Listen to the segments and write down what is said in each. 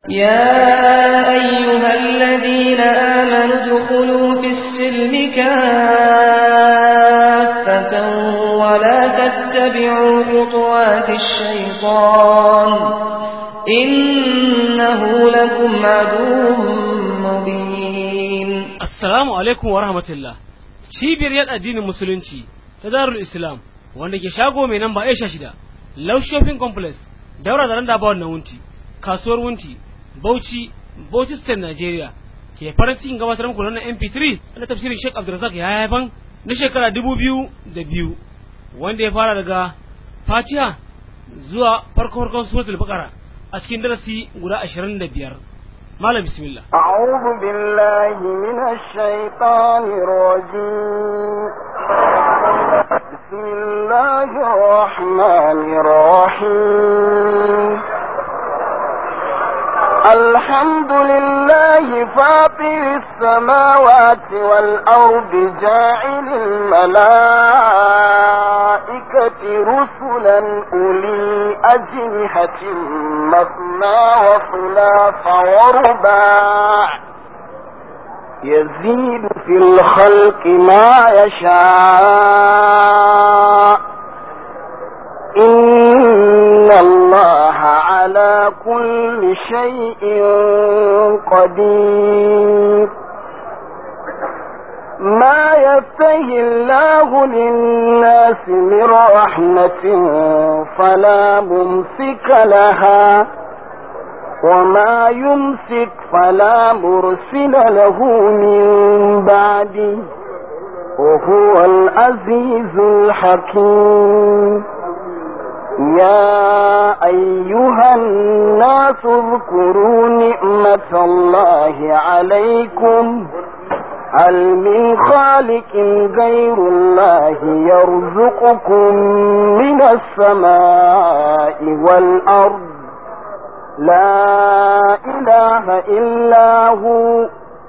يا أيها الذين آمنوا ادخلوا في السلم كافة ولا تتبعوا خطوات الشيطان إنه لكم عدو مبين Assalamu alaikum wa rahmatullah. Cibiyar yada addinin musulunci ta Darul Islam wanda ke shago mai namba Aisha shida, Low Shopping Complex, daura da randa bawon na wunti, kasuwar wunti, Bauchi, Bauchi State Nigeria. Ke farin cikin gabatar muku wannan MP3 na tafsirin Sheikh Abdulrazak ya haifan na shekara dubu biyu da biyu wanda ya fara daga Fatiha zuwa farko farkon suratul Baqara a cikin darasi guda ashirin da biyar. Malam bismillah. أعوذ بالله من الشيطان الرجيم بسم الله الرحمن الرحيم الحمد لله فاطر السماوات والأرض جاعل الملائكة رسلا أولي أجنحة مثنى وثلاث ورباع يزيد في الخلق ما يشاء إن الله على كل شيء قدير ما يفتهي الله للناس من رحمة فلا ممسك لها وما يمسك فلا مرسل له من بعده وهو العزيز الحكيم يا أيها الناس اذكروا نعمة الله عليكم هل من خالق غير الله يرزقكم من السماء والأرض لا إله إلا هو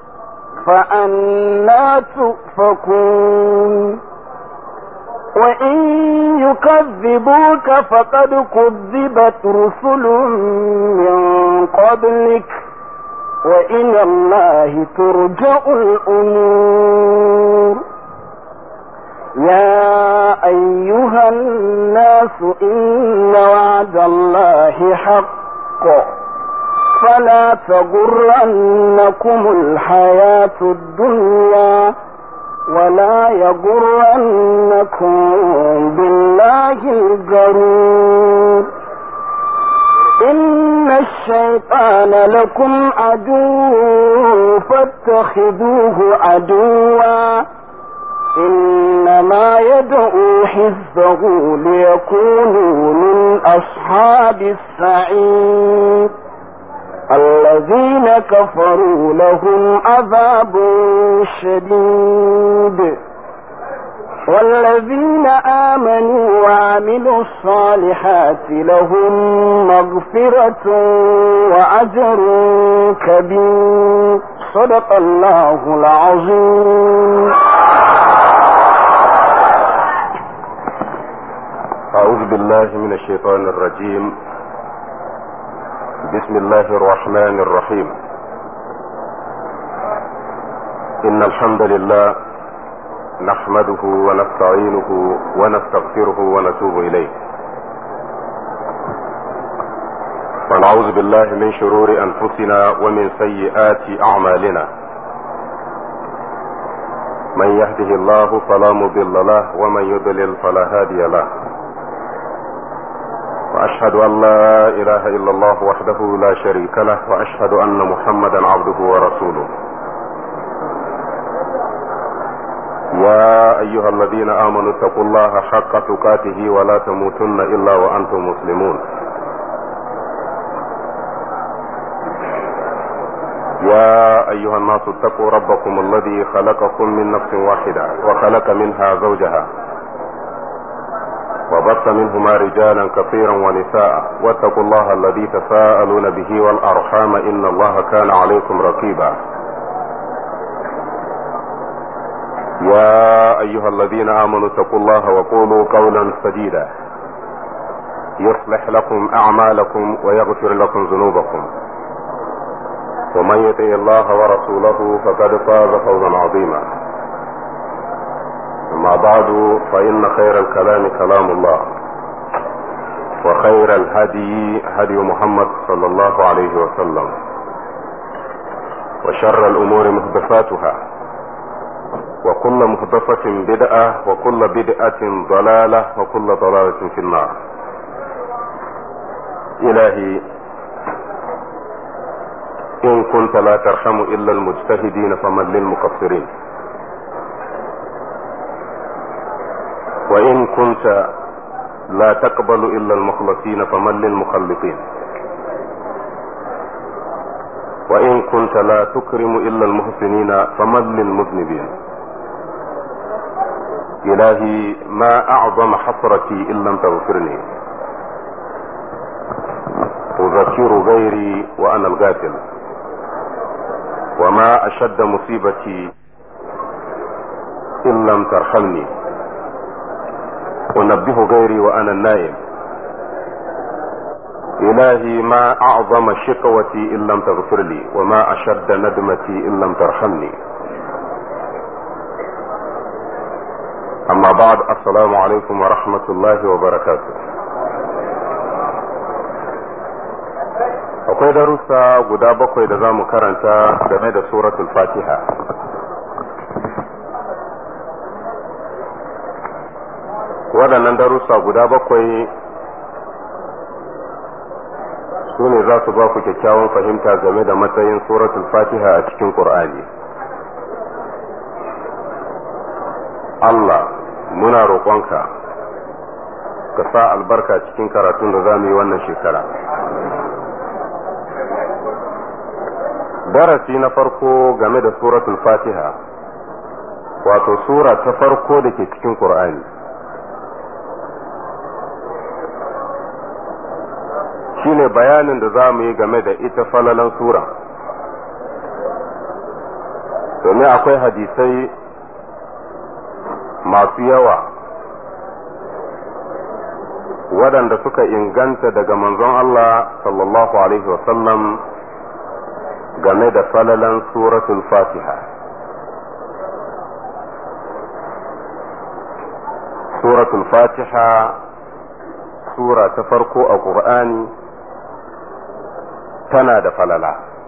فأنا تؤفكون وإن يكذبوك فقد كذبت رسل من قبلك وإلى الله ترجع الأمور يا أيها الناس إن وعد الله حق فلا تغرنكم الحياة الدنيا ولا يغرنكم بالله الغرور إن الشيطان لكم عدو فاتخذوه عدوا إنما يدعو حزبه ليكونوا من أصحاب السعير الذين كفروا لهم عذاب شديد والذين آمنوا وعملوا الصالحات لهم مغفرة وأجر كبير صدق الله العظيم أعوذ بالله من الشيطان الرجيم بسم الله الرحمن الرحيم إن الحمد لله نحمده ونستعينه ونستغفره ونتوب إليه ونعوذ بالله من شرور أنفسنا ومن سيئات أعمالنا من يهده الله فلا مضل له ومن يضلل فلا هادي له وأشهد أن لا إله إلا الله وحده لا شريك له وأشهد أن محمدا عبده ورسوله يا أيها الذين آمنوا اتقوا الله حق تقاته ولا تموتن إلا وأنتم مسلمون يا أيها الناس اتقوا ربكم الذي خلقكم من نفس واحدة وخلق منها زوجها وبث منهما رجالا كثيرا ونساء واتقوا الله الذي تساءلون به والأرحام إن الله كان عليكم رقيبا يا أيها الذين آمنوا اتقوا الله وقولوا قولا سديدا يصلح لكم أعمالكم ويغفر لكم ذنوبكم ومن يطع الله ورسوله فقد فاز فوزا عظيما أما بعد فإن خير الكلام كلام الله وخير الهدي هدي محمد صلى الله عليه وسلم وشر الأمور محدثاتها وكل محدثة بدعة وكل بدعة ضلالة وكل ضلالة في النار إلهي إن كنت لا ترحم إلا المجتهدين فمن للمقصرين وإن كنت لا تقبل إلا المخلصين فمن للمخلصين وإن كنت لا تكرم إلا المحسنين فمن للمذنبين إلهي ما أعظم حسرتي إن لم تغفرني أذكر غيري وأنا الغافل وما أشد مصيبتي إن لم ترحمني أنبه غيري وأنا النائم إلهي ما أعظم شقوتي إن لم تغفر لي وما أشد ندمتي إن لم ترحمني أما بعد السلام عليكم ورحمة الله وبركاته akwai darussa guda bakwai da za mu karanta game da suratul fatiha waɗannan darussa guda bakwai su ne za su ba ku kyakkyawan fahimta game da matsayin suratul fatiha a cikin ƙur'ani Allah muna roƙonka ka sa albarka cikin karatun da za mu yi wannan shekara darasi na farko game da suratul fatiha wato sura ta farko da ke cikin ƙur'ani shine bayanin da za mu yi game da ita falalan sura domin akwai hadisai masu yawa waɗanda suka inganta daga manzon Allah sallallahu alaihi wasallam game da falalan suratul fatiha suratul fatiha sura ta farko a ƙur'ani tana da falala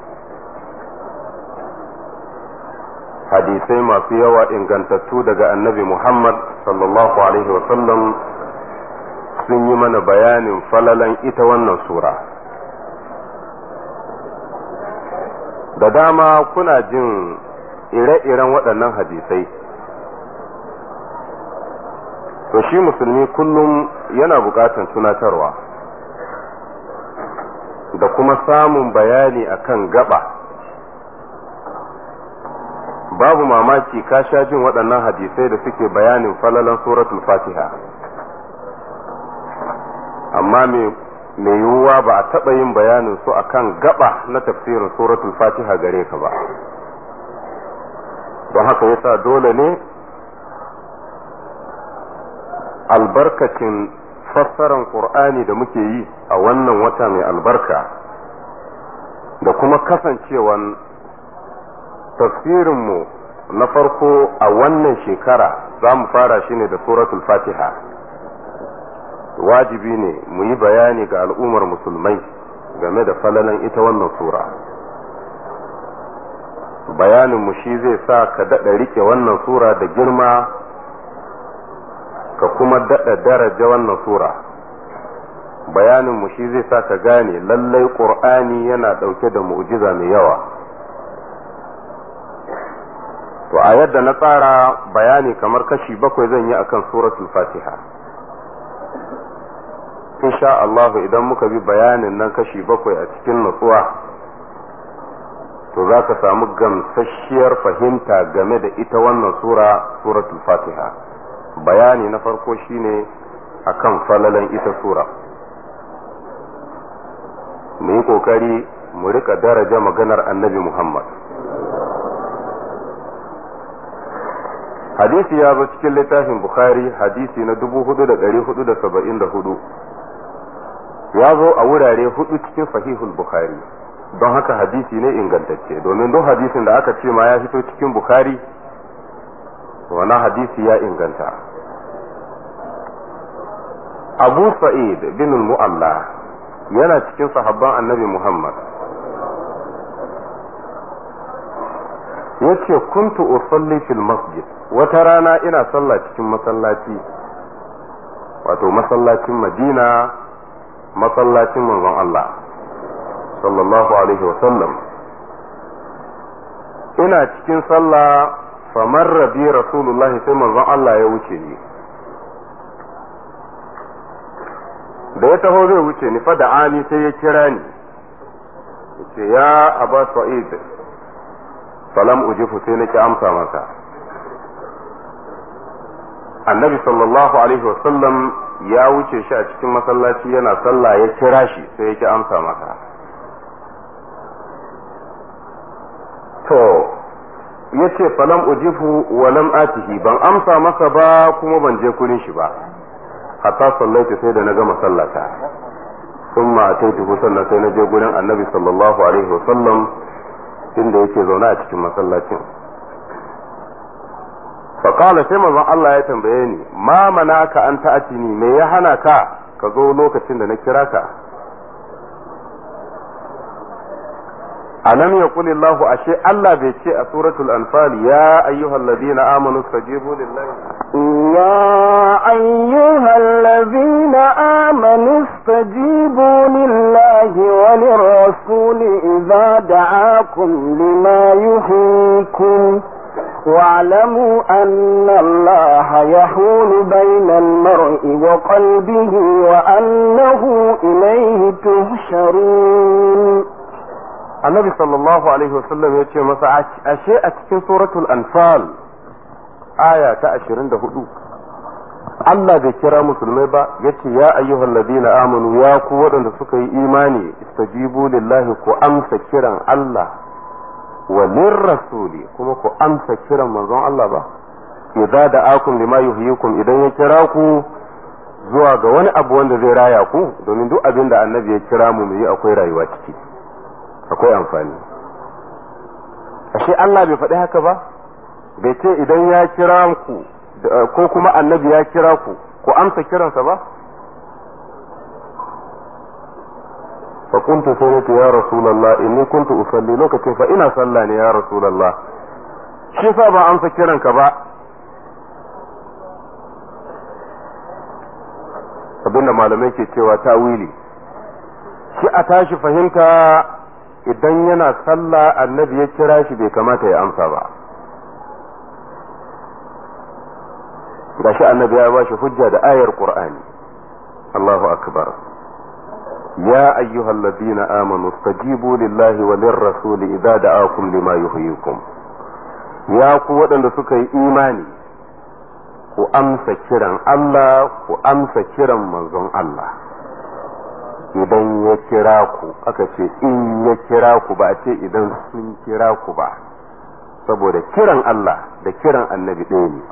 hadisai masu yawa ingantattu daga annabi muhammad sallallahu alaihi wasallam sun yi mana bayanin falalan ita wannan sura da dama kuna jin ire-iren waɗannan hadisai to shi musulmi kullum yana buƙatan tunatarwa da kuma samun bayani akan gaba babu mamaki ka sha jin waɗannan hadisai da suke bayanin falalan suratul fatiha amma mai yiwuwa ba a taɓa yin bayanin su akan gaba na tafsirin suratul fatiha gare ka ba don haka yasa dole ne albarkacin fassaran ƙur'ani da muke yi a wannan wata mai albarka da kuma kasancewan tafsirinmu na farko a wannan shekara za mu fara shi ne da suratul fatiha wajibi ne mu yi bayani ga al'ummar musulmai game da falalan ita wannan sura bayaninmu shi zai sa ka daɗa rike wannan sura da girma ka kuma daɗa daraja wannan sura bayaninmu shi zai sa ka gane lallai ƙur'ani yana ɗauke da mu'jiza mai yawa to a yadda na tsara bayani kamar kashi bakwai zan yi akan suratul fatiha insha Allah idan muka bi bayanin nan kashi bakwai a cikin nutsuwa to za ka samu gamsasshiyar fahimta game da ita wannan sura suratul fatiha bayani na farko shine akan falalan ita sura mu yi kokari mu rika daraja maganar annabi muhammad hadisi ya zo cikin littafin bukhari hadisi na 4474 ya zo a wurare hudu cikin sahihul bukhari don haka hadisi ne ingantacce domin duk hadisin da aka ce ma ya fito cikin bukari wannan hadisi ya inganta abu sa'id bin mu'alla yana cikin sahabban annabi muhammad yace kuntu usalli fil masjid wata rana ina sallah cikin masallaci wato masallacin madina masallacin manzon Allah sallallahu alaihi wasallam ina cikin sallah famar rabi rasulullah sai manzon Allah ya wuce ni da ya taho zai wuce ni fa da ani sai ya kira ni yace ya aba sa'id falam ujifu sai nake amsa masa annabi sallallahu alaihi wasallam ya wuce shi a cikin masallaci yana sallah ya kira shi sai yake amsa masa to ya ce falam ujifu wa lam atihi ban amsa masa ba kuma ban je kurin shi ba hatta sallaita sai da na gama sallata sun ma taituhu sannan sai na je gurin annabi sallallahu alaihi wasallam inda yake zaune a cikin masallacin faƙala sai manzon Allah ya tambaye ni ma manaka an ta'atini me ya hana ka ka zo lokacin da na kira ka alam yaqul Allah ashe Allah bai ce a suratul anfal ya ayyuhal ladina amanu stajibu lillahi يا أيها الذين آمنوا استجيبوا لله وللرسول إذا دعاكم لما يحييكم واعلموا أن الله يحول بين المرء وقلبه وأنه إليه تهشرون annabi sallallahu alaihi wasallam ya ce masa ashe a cikin suratul anfal aya ta 24 Allah bai kira musulmai ba yace ya ayyuhal ladina amanu ya ku waɗanda suka yi imani istajibu lillahi ku amsa kiran Allah wa lirrasuli kuma ku amsa kiran manzon Allah ba idza da'akum lima yuhyikum idan ya kira ku zuwa ga wani abu wanda zai raya ku domin duk abin da annabi ya kira mu mu yi akwai rayuwa ciki akwai amfani ashe Allah bai faɗi haka ba bai ce idan ya kira ku ko kuma annabi ya kira ku ku amsa kiransa ba fa kuntu sai ya rasulullah inni kuntu usalli lokacin fa ina sallah ne ya rasulullah shi fa ba amsa kiranka ba abinda malamai ke cewa tawili shi a tashi fahimta idan yana sallah annabi ya kira shi bai kamata ya amsa ba gashi annabi ya bashi hujja da ayar qur'ani Allahu akbar يا أيها الذين آمنوا استجيبوا لله وللرسول إذا دعاكم لما يحييكم يا قوة da suka yi imani ku amsa kiran Allah ku amsa kiran manzon Allah idan ya kira ku aka ce in ya kira ku ba a ce idan sun kira ku ba saboda kiran Allah da kiran annabi ɗaya ne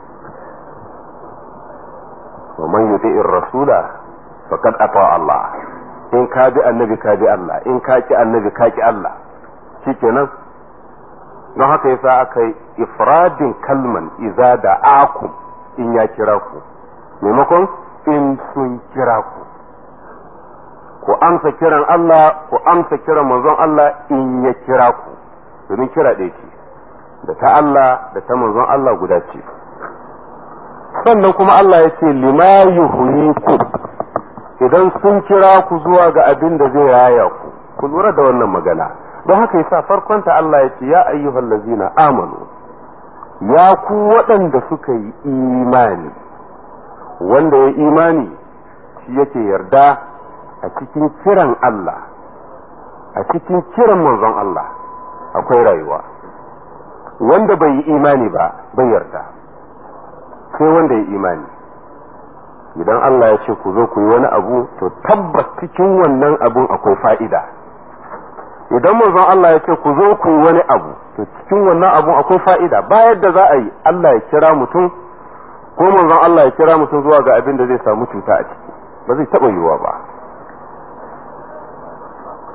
wa man yuti'ir rasula faqad ata Allah in ka bi annabi ka bi Allah in ka ki annabi ka ki Allah shikenan don haka yasa aka yi ifradin kalman iza da akum in ya kira ku maimakon in sun kira ku ku amsa kiran Allah ku amsa kiran manzon Allah in ya kira ku domin kira ɗaya ce da ta Allah da ta manzon Allah guda ce sannan kuma Allah ya ce lima yuhyikum idan sun kira ku zuwa ga abin da zai raya ku ku lura da wannan magana don haka yasa farkonta Allah ya ce ya ayyuhal ladzina amanu ya ku waɗanda suka yi imani wanda ya imani shi yake yarda a cikin kiran Allah a cikin kiran manzon Allah akwai rayuwa wanda bai yi imani ba bai yarda sai wanda ya imani idan Allah ya ce ku zo ku yi wani abu to tabbas cikin wannan abun akwai fa'ida idan manzon Allah ya ce ku zo ku yi wani abu to cikin wannan abun akwai fa'ida bayan da za a yi Allah ya kira mutum ko manzon Allah ya kira mutum zuwa ga abin da zai samu cuta a ciki ba zai taɓa yiwuwa ba shi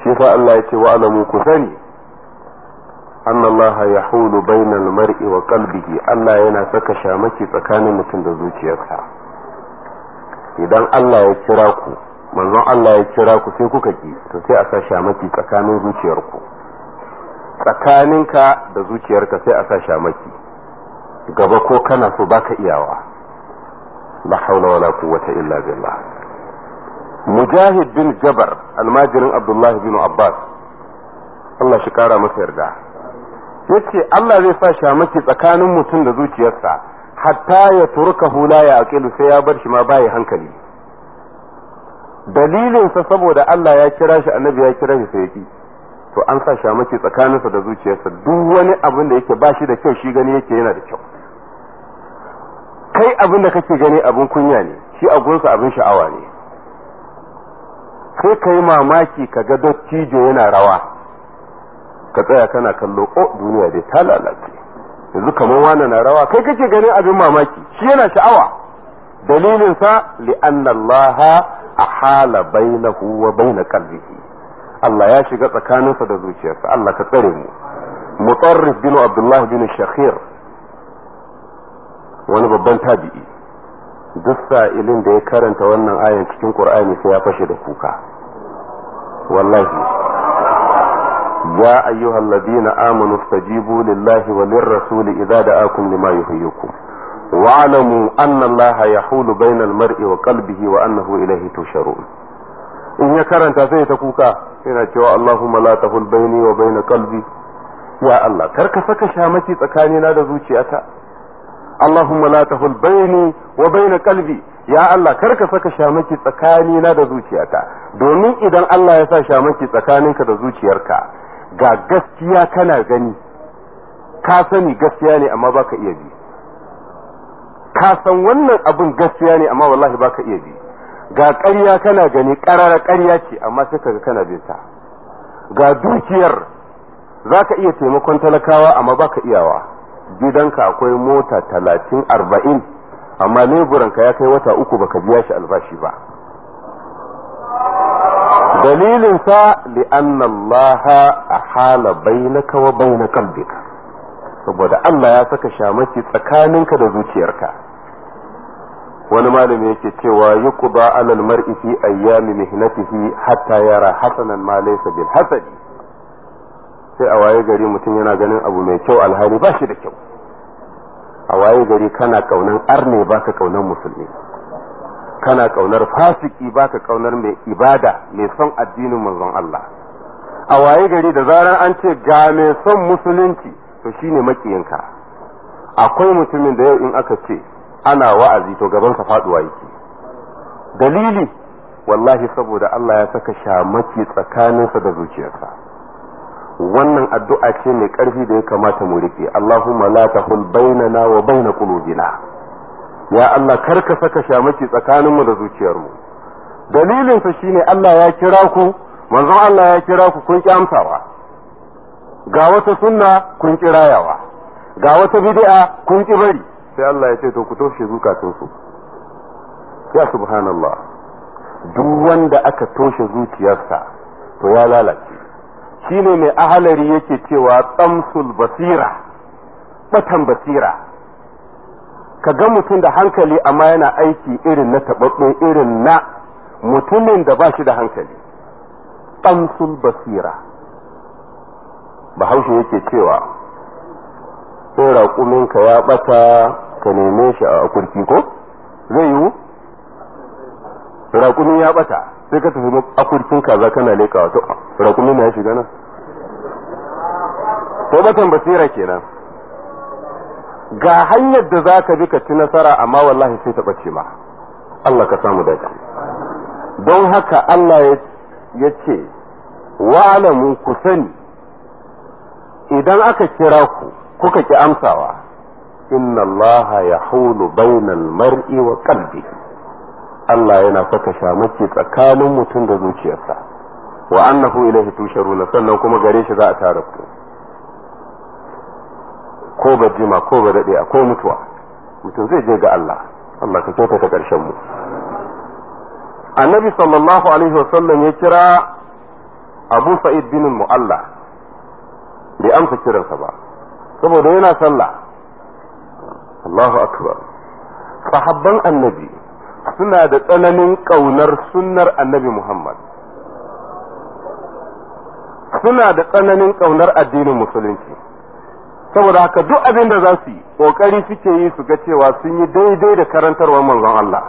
shi yasa Allah ya ce wa alamu ku sani أن الله يحول بين المرء وقلبه Allah yana saka shamaki tsakanin mutum da zuciyarsa idan Allah ya kira ku manzon Allah ya kira ku sai kuka ki to sai a sa shamaki tsakanin zuciyarku tsakaninka da zuciyarka sai a sa shamaki gaba ko kana so baka iyawa la haula wala quwwata illa billah mujahid bin jabar almajirin abdullah bin abbas Allah shi kara masa yarda yace Allah zai sa shamaki tsakanin mutum da zuciyarsa hatta ya turka hula ya aqilu sai ya bar shi ma bai hankali dalilinsa saboda Allah ya kira shi annabi ya kira shi sai yaki to an sa shamaki tsakaninsa da zuciyarsa duk wani abin da yake ba shi da kyau shi gani yake yana da kyau kai abin da kake gani abin kunya ne shi abunsa abin sha'awa ne sai ka yi mamaki ka ga dottijo yana rawa ka tsaya kana kallo o duniya dai ta lalace yanzu kamar wani na rawa kai kake ganin abin mamaki shi yana sha'awa dalilinsa li'anna Allah ahala bainahu wa baina qalbihi Allah ya shiga tsakaninsa da zuciyarsa Allah ka tsare mu mutarrif bin Abdullah bin Shakhir wani babban tabi'i duk sa'ilin da ya karanta wannan ayan cikin Qur'ani sai ya fashe da kuka wallahi ya ayyuhal ladina amanu istajibu lillahi wa lirrasuli idza da'akum lima yuhyikum wa'lamu anna allaha yahulu bainal mar'i wa qalbihi wa annahu ilayhi tusharun in ya karanta sai ta kuka yana cewa Allahumma la tahul baini wa baina qalbi ya Allah kar ka saka shamaki tsakanina da zuciyata Allahumma la tahul baini wa baina qalbi ya Allah kar ka saka shamaki tsakanina da zuciyata domin idan Allah ya sa shamaki tsakaninka da zuciyarka ga gaskiya kana gani ka sani gaskiya ne amma baka iya bi ka san wannan abin gaskiya ne amma wallahi baka iya bi ga ƙarya kana gani ƙarara ƙarya ce amma sai kaga kana bin ta ga dukiyar za ka iya taimakon talakawa amma baka iyawa gidanka akwai mota talatin arba'in amma leburanka ya kai wata uku baka biya shi albashi ba dalilinsa li'anna Allah ahala bainaka wa baina qalbika saboda Allah ya saka shamaki tsakaninka da zuciyarka wani malami yake cewa yuqda alal mar'i fi ayyami mihnatihi hatta yara hasanan ma laysa bil hasadi sai a waye gari mutum yana ganin abu mai kyau alhali ba shi da kyau a waye gari kana kaunan arne baka kaunan musulmi kana kaunar fasiki baka kaunar mai ibada mai son addinin manzon Allah a waye gari da zarar an ce ga mai son musulunci to shine makiyinka akwai mutumin da yau in aka ce ana wa'azi to gabansa faduwa yake dalili wallahi saboda Allah ya saka shamaki tsakaninsa da zuciyarsa wannan addu'a ce mai ƙarfi da ya kamata mu rike Allahumma la tahul bainana wa baina qulubina ya Allah kar ka saka shamaki tsakaninmu da zuciyarmu dalilin sa shine Allah ya kira ku manzon Allah ya kira ku kun ki amsawa ga wata sunna kun ki rayawa ga wata bid'a kun ki bari sai Allah ya ce to ku toshe zukatunsu ya subhanallah duk wanda aka toshe zuciyarsa to ya lalace shine mai ahalari yake cewa tsamsul basira batan basira ka ga mutum da hankali amma yana aiki irin na taɓaɓɓe irin na mutumin da ba shi da hankali tsamsul basira bahaushe yake cewa sai raƙuminka ya ɓata ka neme shi a kurki ko zai yiwu raƙumi ya ɓata sai ka tafi akurkin kaza kana leka wato raƙumi na ya shiga nan to batan basira kenan ga hanyar da za ka bi ka ci nasara amma wallahi sai ta ɓace ma Allah ka samu dace don haka Allah ya ce wa'alamu ku sani idan aka kira ku kuka ki amsawa inna Allah ya hulu bainal mar'i wa qalbi Allah yana saka shamaki tsakanin mutum da zuciyarsa wa annahu ilaihi tusharuna sannan kuma gare shi za a tara ku ko ba jima ko ba dade ko mutuwa mutum zai je ga Allah Allah ka kyautata karshen mu annabi sallallahu alaihi wasallam ya kira abu sa'id bin mu'alla bai amsa kiransa ba saboda yana sallah Allahu akbar sahabban annabi suna da tsananin ƙaunar sunnar annabi Muhammad suna da tsananin ƙaunar addinin musulunci saboda haka duk abin da za su yi ƙoƙari suke yi su ga cewa sun yi daidai da karantarwar manzon Allah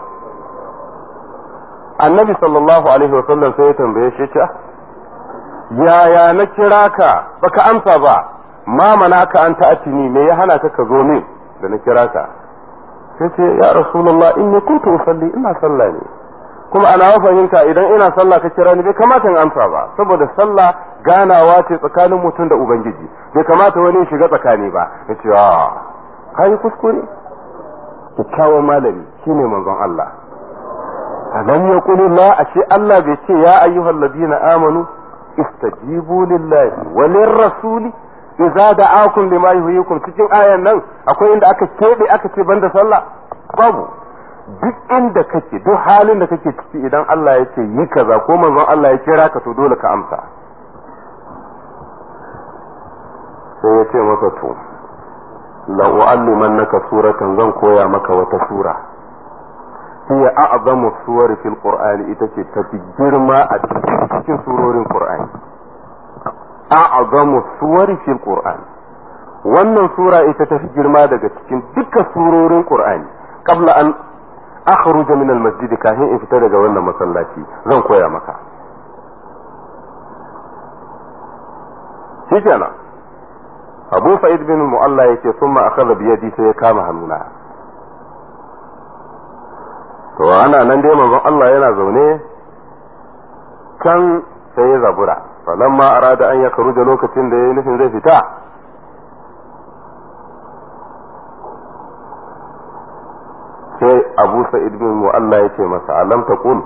annabi sallallahu alaihi wasallam sai ya tambaye shi ce yaya na kira ka baka amsa ba ma manaka an ta'atini me ya hana ka ka zo min da na kira ka sai ce ya rasulullah inni kuntu usalli ina sallah ne kuma ana fahimta idan ina sallah ka kira ni bai kamata in amsa ba saboda sallah ganawa ce tsakanin mutum da ubangiji bai kamata wani shiga tsakani ba ya ce a kai kuskure kyakkyawan malami shine manzon Allah alam yaqulu la ashe Allah bai ce ya ayyuhal ladina amanu istajibu lillahi wa lirrasuli idza da'akum lima yuhyikum cikin ayan nan akwai inda aka kebe aka ce banda sallah babu duk inda kake duk halin da kake ciki idan Allah ya ce yi kaza ko manzon Allah ya kira ka to dole ka amsa sai ya ce masa to la u'allimannaka suratan zan koya maka wata sura hiya a'zamu suwari fil qur'ani ita ce tafi girma a cikin surorin qur'ani a'zamu suwari fil qur'ani wannan sura ita tafi girma daga cikin dukkan surorin qur'ani qabla an akhruja min al masjid kafin in fita daga wannan masallaci zan koya maka shikenan abu sa'id bin mu'alla yake summa akhadha bi yadi sai ya kama hannuna to ana nan dai manzon Allah yana zaune kan sai ya zabura falamma arada an ya karuja lokacin da yayi nufin zai fita sai Abu Sa'id bin Mu'alla yace masa alam taqul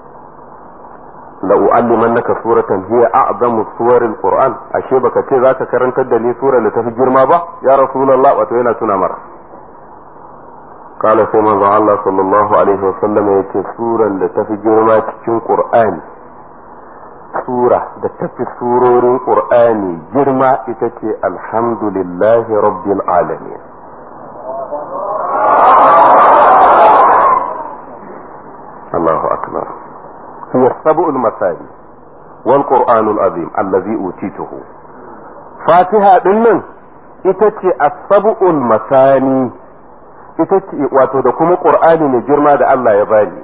la u'allimannaka suratan hiya a'zamu suwaril qur'an ashe baka ce zaka karantar da ni surar da tafi girma ba ya rasulullah wato yana tuna mara قال سيما الله صلى الله عليه وسلم يكي سورة لتفي جرما تكين قرآني سورة لتفي سورور قرآني جرما إتكي الحمد لله رب العالمين الله أكبر هي السبع المثاني والقرآن العظيم الذي أوتيته فاتحة دنن إتكي السبع المثاني ita ce wato da kuma ƙur'ani mai girma da Allah ya bani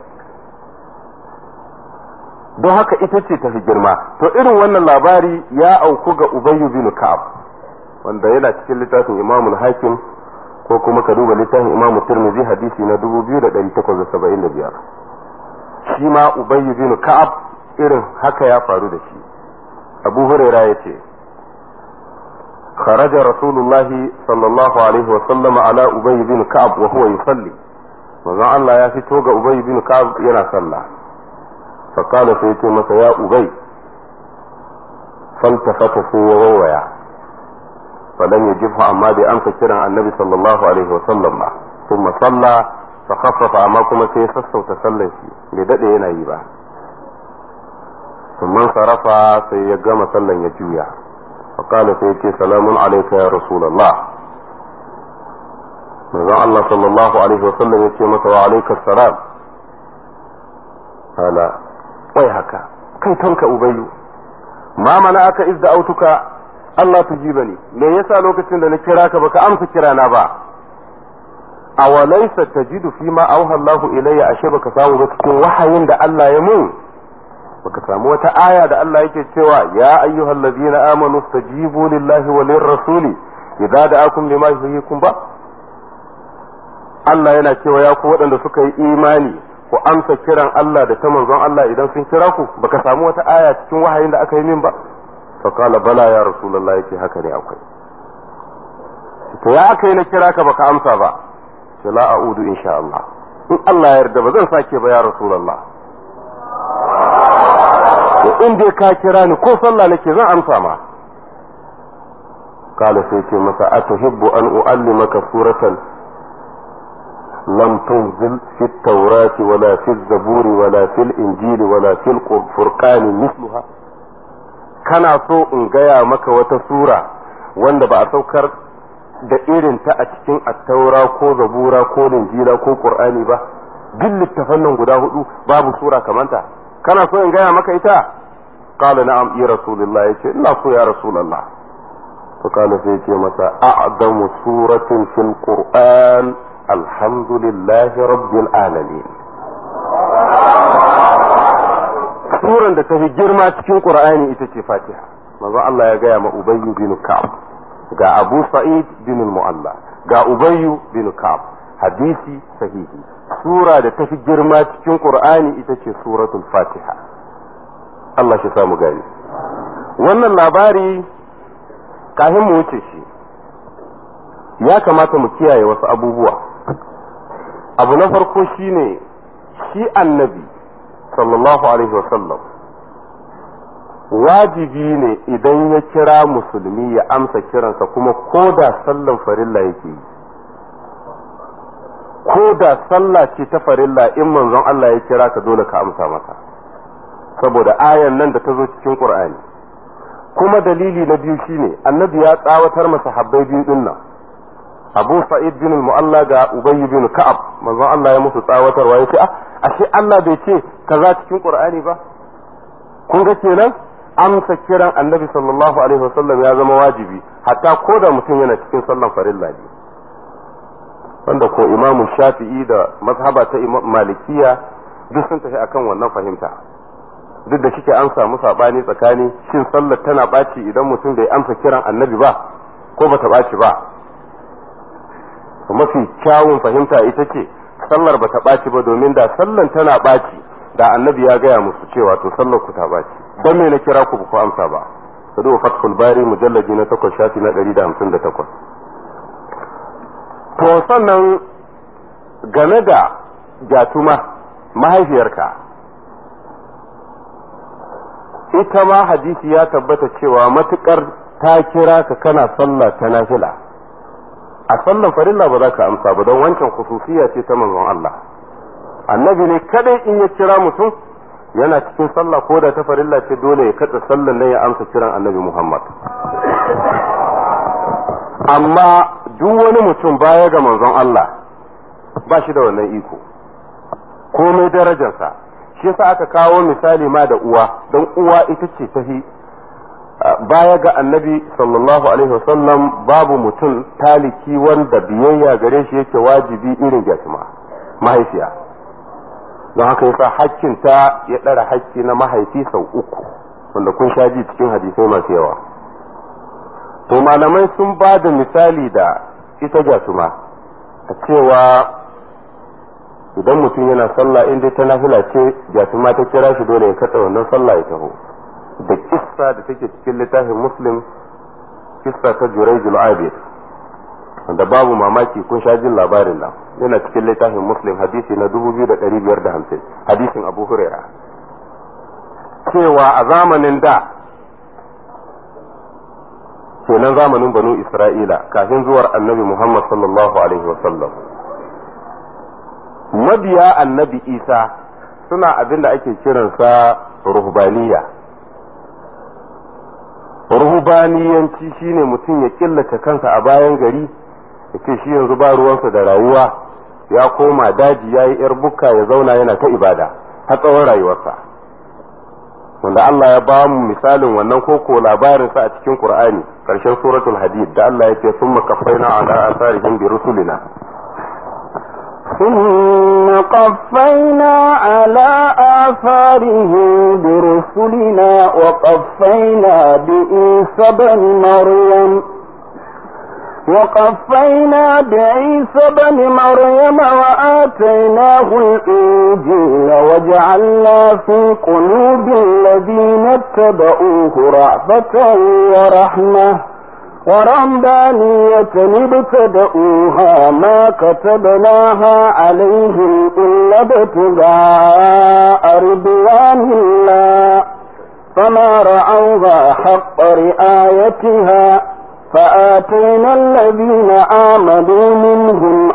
don haka ita ce tafi girma to irin wannan labari ya auku ga ubayyu bin ka'ab wanda yana cikin littafin imamul hakim ko kuma ka duba littafin imamu tirmidhi hadisi na 2875 shi ma ubayyu bin ka'ab irin haka ya faru da shi abu huraira ya ce خرج رسول الله صلى الله عليه وسلم على أبي بن كعب وهو يصلي وزع الله يا فتوغ أبي بن كعب ينا صلى فقال سيتي مسا يا أبي فالتفت في وويا فلم يجبه أما دي أمس كرا النبي صلى الله عليه وسلم ثم صلى فخفف أماكم سيسس وتسلى لدأ ينا يبا ثم انصرف سيقام صلى يجويا فقال سيدي سلام عليك يا رسول الله manzon Allah sallallahu alaihi wasallam ya ce masa wa alaikar salam ala wai haka kai tonka ubayyu ma mana aka izda autuka Allah tujibani me yasa lokacin da na kira ka baka amsa kira na ba awalaysa tajidu fi ma auha Allahu ilayya ashe baka samu ba cikin wahayin da Allah ya mun baka samu wata aya da Allah yake cewa ya ayyuhal ladina amanu stajibu lillahi wa lirrasuli idza da'akum lima yuhyikum ba Allah yana cewa ya ku waɗanda suka yi imani ku amsa kiran Allah da ta manzon Allah idan sun kira ku baka samu wata aya cikin wahayin da aka yi min ba fa qala bala ya rasulullah yake haka ne akwai to ya aka yi na kira ka baka amsa ba ce la a'udu insha Allah in Allah ya yarda ba zan sake ba ya rasulullah to in dai ka kira ni ko sallah nake zan amsa ma kala sai ce masa atuhibbu an u'allimaka suratan lam tunzil fi at-taurati wala fi az-zaburi wala fi al-injili wala fi al-furqani mithluha kana so in gaya maka wata sura wanda ba a saukar da irin ta a cikin attaura ko zabura ko linjila ko qur'ani ba duk littafan nan guda hudu babu sura kamanta kana so in gaya maka ita qala na'am ya rasulullah yace ina so ya rasulullah to kana sai yace masa a'zamu suratin fil qur'an alhamdulillahi rabbil alamin suran da ta fi girma cikin qur'ani ita ce fatiha manzo Allah ya gaya ma ubayyu bin ka'ab ga abu sa'id bin mu'alla ga ubayyu bin ka'ab hadisi sahihi sura da ta fi girma cikin qur'ani ita ce suratul fatiha Allah shi samu gani wannan labari kafin mu wuce shi ya kamata mu kiyaye wasu abubuwa abu na farko shine shi annabi sallallahu alaihi wasallam wajibi ne idan ya kira musulmi ya amsa kiransa kuma ko da sallan farilla yake yi ko da sallah ce ta farilla in manzon Allah ya kira ka dole ka amsa masa saboda ayan nan da ta zo cikin qur'ani kuma dalili na biyu shine annabi ya tsawatar masa habbai biyu din nan abu sa'id bin mu'alla ga ubay bin ka'ab manzon Allah ya musu tsawatarwa yace ah ashe Allah bai ce kaza cikin qur'ani ba kun ga kenan amsa kiran annabi sallallahu alaihi wasallam ya zama wajibi hatta ko da mutum yana cikin sallan farilla ne wanda ko imamu shafi'i da mazhaba ta malikiya duk sun tafi akan wannan fahimta duk da shike an samu sabani tsakani shin sallar tana ɓaci idan mutum bai amsa kiran annabi ba ko bata ɓaci ba mafi kyawun fahimta ita ce sallar bata ɓaci ba domin da sallan tana ɓaci da annabi ya gaya musu cewa to sallar ku ta ɓaci don me na kira ku ba ku amsa ba sadu fathul bari mujallaji na takwas shafi na ɗari da hamsin da takwas to sannan game da jatuma mahaifiyarka ita ma hadisi ya tabbata cewa matukar ta kira ka kana sallah ta nafila a sallan farilla ba za ka amsa ba don wancan khususiya ce ta manzon Allah annabi ne kadai in ya kira mutum yana cikin sallah ko da ta farilla ce dole ya katsa sallan nan ya amsa kiran annabi Muhammad amma duk wani mutum baya ga manzon Allah ba shi da wannan iko komai darajarsa shi yasa aka kawo misali ma da uwa don uwa ita ce tafi baya ga annabi sallallahu alaihi wasallam babu mutum taliki wanda biyayya gare shi yake wajibi irin jasma mahaifiya don haka yasa hakkinta ya ɗara hakki na mahaifi sau uku wanda kun sha ji cikin hadisai masu yawa to malamai sun ba da misali da ita jasuma a cewa idan mutum yana sallah in dai ta nafila ce jasuma ta kira shi dole ya katsa wannan sallah ya taho da kissa da take cikin littafin muslim kissa ta jurayjul abid wanda babu mamaki kun sha jin labarin nan yana cikin littafin muslim hadisi na 2550 hadisin abu huraira cewa a zamanin da kenan zamanin banu isra'ila kafin zuwar annabi muhammad sallallahu alaihi wasallam mabiya annabi isa suna abin da ake kiransa ruhbaniya ruhbaniyanci shine mutum ya killace kansa a bayan gari ya ce shi yanzu ba ruwansa da rayuwa ya koma daji ya yi yar bukka ya zauna yana ta ibada har tsawon rayuwarsa wanda Allah ya ba mu misalin wannan koko labarinsa a cikin Qur'ani karshen suratul hadid da Allah ya ce summa kaffaina ala asarihim bi rusulina ثم قفينا على آثارهم برسلنا وقفينا بإيسى بن مريم وقفينا بعيسى بن مريم وآتيناه الإنجيل وجعلنا في قلوب الذين اتبعوه رأفة ورحمة ورهبانية ابتدؤوها ما كتبناها عليهم إلا ابتغاء رضوان الله فما رعوها حق رعايتها فآتينا الذين آمنوا منهم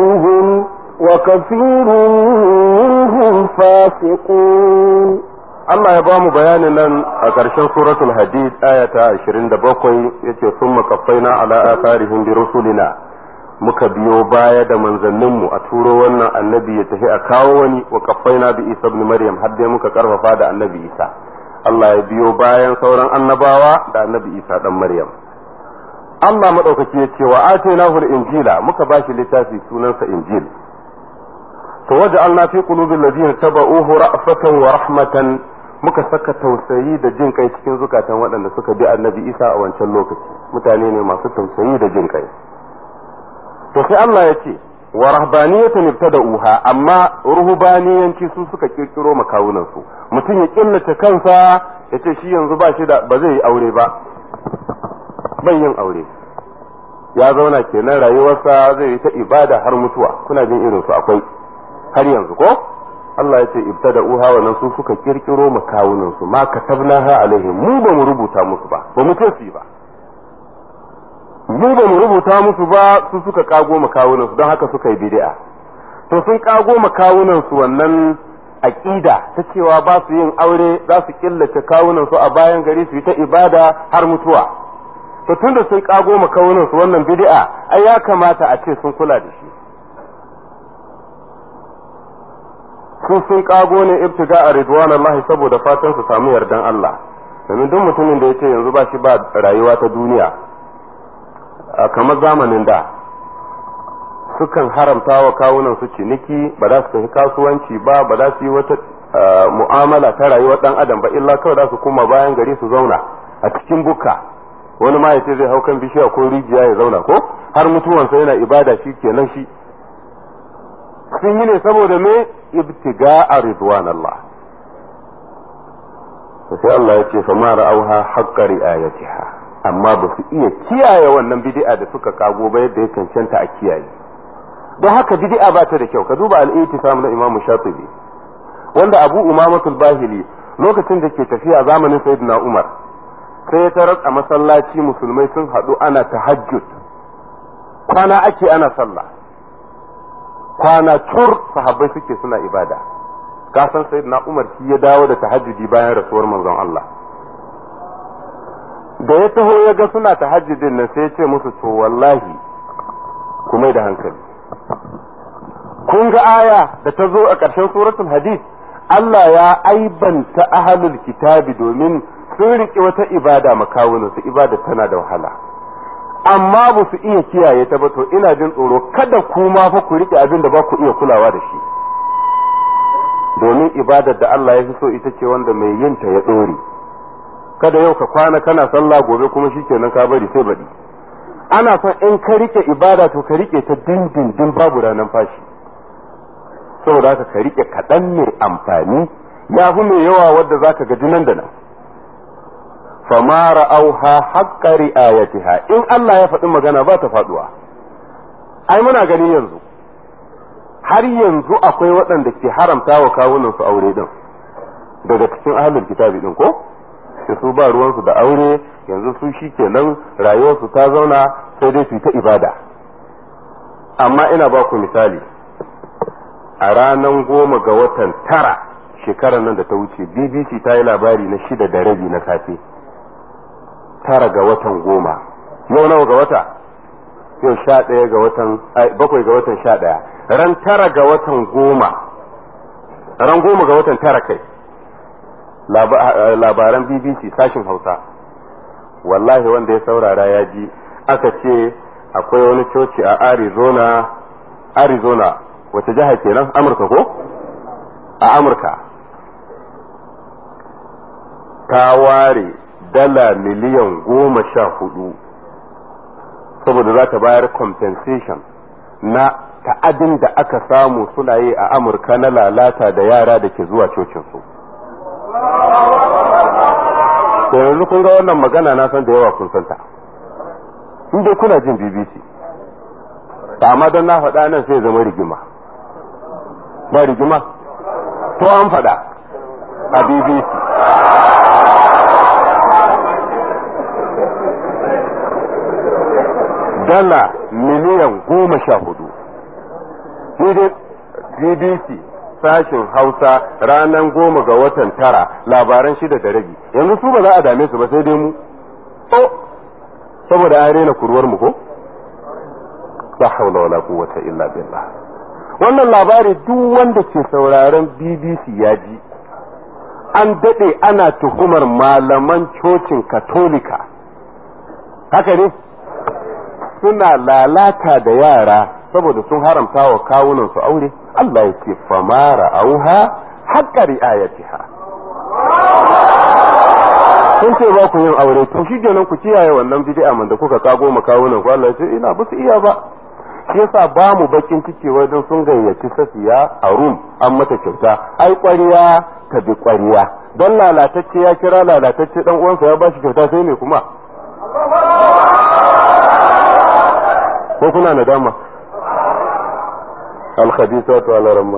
أجرهم وكثير منهم فاسقون Allah ya ba mu bayanin nan a ƙarshen suratul hadid aya ta 27 yace summa qaffaina ala atharihim bi rusulina muka biyo baya da manzanninmu a turo wannan annabi ya tafi a kawo wani wa qaffaina bi Isa ibn Maryam har dai muka karfafa da annabi Isa Allah ya biyo bayan sauran annabawa da annabi Isa dan Maryam Allah madaukaki ya ce wa atainahu al-injila muka bashi littafi sunansa injil to waja'alna fi qulubil ladina taba'uhu ra'fatan wa rahmatan muka saka tausayi da jin kai cikin zukatan waɗanda suka bi annabi isa a wancan lokaci mutane ne masu tausayi da jin kai to sai Allah ya ce wa rahbaniyatan ibtada'uha amma ruhbaniyanci su suka kirkiro makawunan su mutum ya killace kansa ya ce shi yanzu ba shi da ba zai yi aure ba bai yin aure ya zauna kenan rayuwarsa zai yi ta ibada har mutuwa kuna jin irin su akwai har yanzu ko Allah ya ce ibtada uha wannan su suka kirkiro makawunan su ma katabnaha alaihim mu ba mu rubuta musu ba ba mu ce su ba mu ba mu rubuta musu ba su suka kago makawunan su don haka suka yi bid'a to sun kago makawunan su wannan aqida ta cewa ba su yin aure za su killace kawunan su a bayan gari su yi ta ibada har mutuwa to tunda sun kago makawunan su wannan bid'a ai ya kamata a ce sun kula da shi su sun kago ne ibtiga a ridwan Allah saboda fatan su samu yardan Allah domin duk mutumin da yace yanzu ba shi ba rayuwa ta duniya kamar zamanin da sukan haramta wa kawunan su ciniki ba za su tafi kasuwanci ba ba za su yi wata mu'amala ta rayuwar dan adam ba illa kawai za su koma bayan gari su zauna a cikin buka wani ma yace zai hau kan bishiya ko rijiya ya zauna ko har mutuwansa yana ibada shi kenan shi sun yi ne saboda me ibtiga a ridwan Allah sai Allah ya ce fa ma ra'auha haqqa ri'ayatiha amma ba su iya kiyaye wannan bid'a da suka kago ba yadda ya cancanta a kiyaye don haka bid'a ba ta da kyau ka duba al-ittisam na Imam Shatibi wanda Abu Umamatul Bahili lokacin da ke tafiya zamanin Sayyidina Umar sai ya tarar a masallaci musulmai sun haɗu ana tahajjud kwana ake ana sallah kwana tur sahabbai suke suna ibada ka san sayyidina Umar shi ya dawo da tahajjudi bayan rasuwar manzon Allah da ya taho ya ga suna tahajjudin nan sai ya ce musu to wallahi ku mai da hankali kun ga aya da ta zo a ƙarshen suratul hadith Allah ya aibanta ahlul kitabi domin sun riƙe wata ibada makawunan su ibada tana da wahala amma ba su iya kiyaye ta ba to ina jin tsoro kada ku ma fa ku rike abin da ba ku iya kulawa da shi domin ibadar da Allah ya fi so ita ce wanda mai yin ta ya dore kada yau ka kwana kana sallah gobe kuma shikenan ka bari sai baɗi ana son in ka rike ibada to ka rike ta dindindin babu ranar fashi saboda haka ka rike kaɗan mai amfani ya fi mai yawa wadda zaka gaji nan da nan fama ra'auha haqqa ri'ayatiha in Allah ya faɗi magana ba ta faduwa ai muna gani yanzu har yanzu akwai waɗanda ke haramta wa kawunan su aure din daga cikin ahlul kitabi din ko sai su ba ruwan su da aure yanzu su shikenan rayuwar su ta zauna sai dai su ta ibada amma ina ba ku misali a ranar goma ga watan tara shekarar nan da ta wuce bbc ta yi labari na shida da rabi na safe tara ga watan goma yau nawa ga wata yau sha ɗaya ga watan bakwai ga watan sha ɗaya ran tara ga watan goma ran goma ga watan tara kai labaran bbc sashin hausa wallahi wanda ya saurara ya ji aka ce akwai wani coci a arizona arizona wace jiha kenan amurka ko a amurka ta ware dala miliyan goma sha hudu saboda za ta bayar compensation na ta'adin da aka samu suna yi a amurka na lalata da yara da ke zuwa cocinsu yanzu kun ga wannan magana na san da yawa kun santa in dai kuna jin bbc amma don na faɗa nan sai zama rigima ba rigima to an faɗa a bbc dala miliyan goma sha hudu ni dai bbc sashin hausa ranar goma ga watan tara labaran shida da rabi yanzu su ba za a dame su ba sai dai mu oh saboda an rena kurwar mu ko la haula wala quwwata illa billah wannan labari duk wanda ke sauraron BBC ya ji an dade ana tuhumar malaman cocin katolika haka ne suna lalata da yara saboda sun haramta wa kawunan su aure Allah ya ce famara auha haqqa ri'ayatiha kun ce ba ku yin aure to shi kenan ku kiyaye wannan bid'a man da kuka kago makawunan ku Allah ya ce ina ba su iya ba shi yasa ba mu bakin ciki wajen sun gayyaci safiya a rum an mata kyauta ai ƙwariya ta bi ƙwariya don lalatacce ya kira lalatacce dan uwansa ya bashi kyauta sai me kuma ko kuna nadama al-khabithatu ala ramma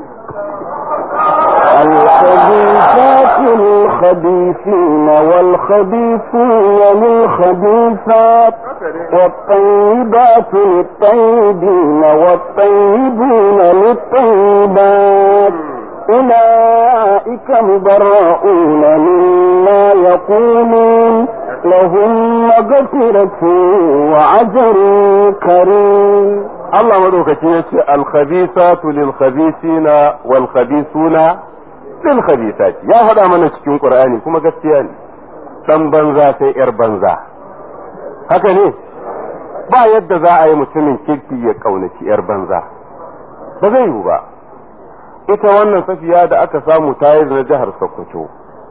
الخبيثات للخبيثين والخبيثون للخبيثات والطيبات للطيبين والطيبون للطيبات أولئك مبرؤون مما يقولون لهم مغفرة وعجر كريم Allah madaukaki ya ce alkhabisatu lil khabisina wal khabisuna lil khabisati ya faɗa mana cikin Qur'ani kuma gaskiya ne dan banza sai yar banza haka ne ba yadda za a yi mutumin kirki ya kaunaci yar banza ba zai yiwu ba ita wannan safiya da aka samu ta yi na jihar Sokoto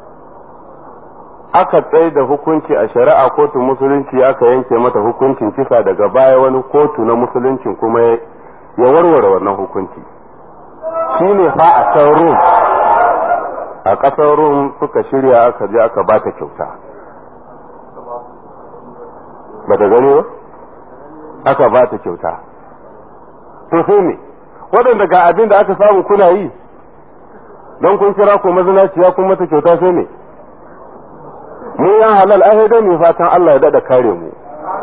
aka tsaye da hukunci a shari'a kotu musulunci aka yanke mata hukuncin kisa daga baya wani kotu na musuluncin kuma ya warware wannan hukunci shi ne fa a can rum a ƙasar rum suka shirya aka je aka ba ta kyauta ba ta gani ba aka ba ta kyauta to sai ne waɗanda ga abin da aka samu kuna yi don kun kira ko mazinaciya kun mata kyauta sai ne mu yan halal ai dai mu fatan Allah ya dada kare mu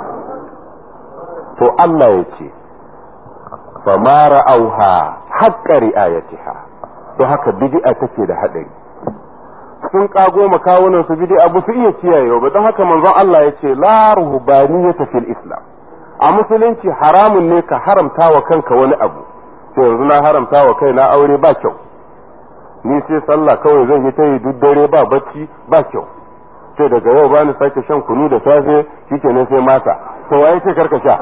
to Allah ya ce fa ma ra'auha haqqa ri'ayatiha to haka bid'a take da hadari sun kago makawunan su bid'a ba su iya kiyaye ba don haka manzon Allah ya ce la ruhbaniyata fil islam a musulunci haramun ne ka haramta wa kanka wani abu to yanzu na haramta wa kaina aure ba kyau ni sai sallah kawai zan yi ta yi duk dare ba bacci ba kyau sai daga yau bani sake shan kunu da safe shikenan sai masa to waye ce karka sha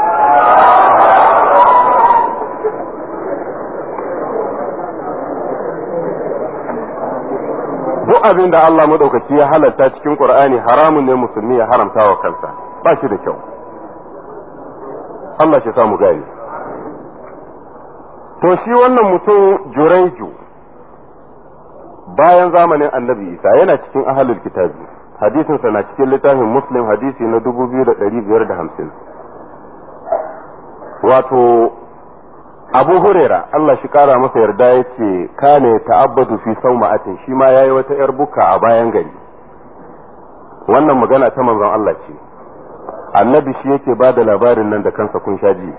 duk abin da Allah madaukaki ya halatta cikin Qur'ani haramun ne musulmi ya haramta wa kansa ba shi da kyau Allah shi samu gani to shi wannan mutum Juraiju bayan zamanin Annabi Isa yana cikin ahlul kitabi hadisinsa na cikin littafin muslim hadisi na 2550 wato abu huraira Allah shi kara masa yarda ya ce kane ta'abbadu fi sauma'atin shi ma yayi wata yar buka a bayan gari wannan magana ta manzon Allah ce annabi shi yake ba da labarin nan da kansa kun sha ji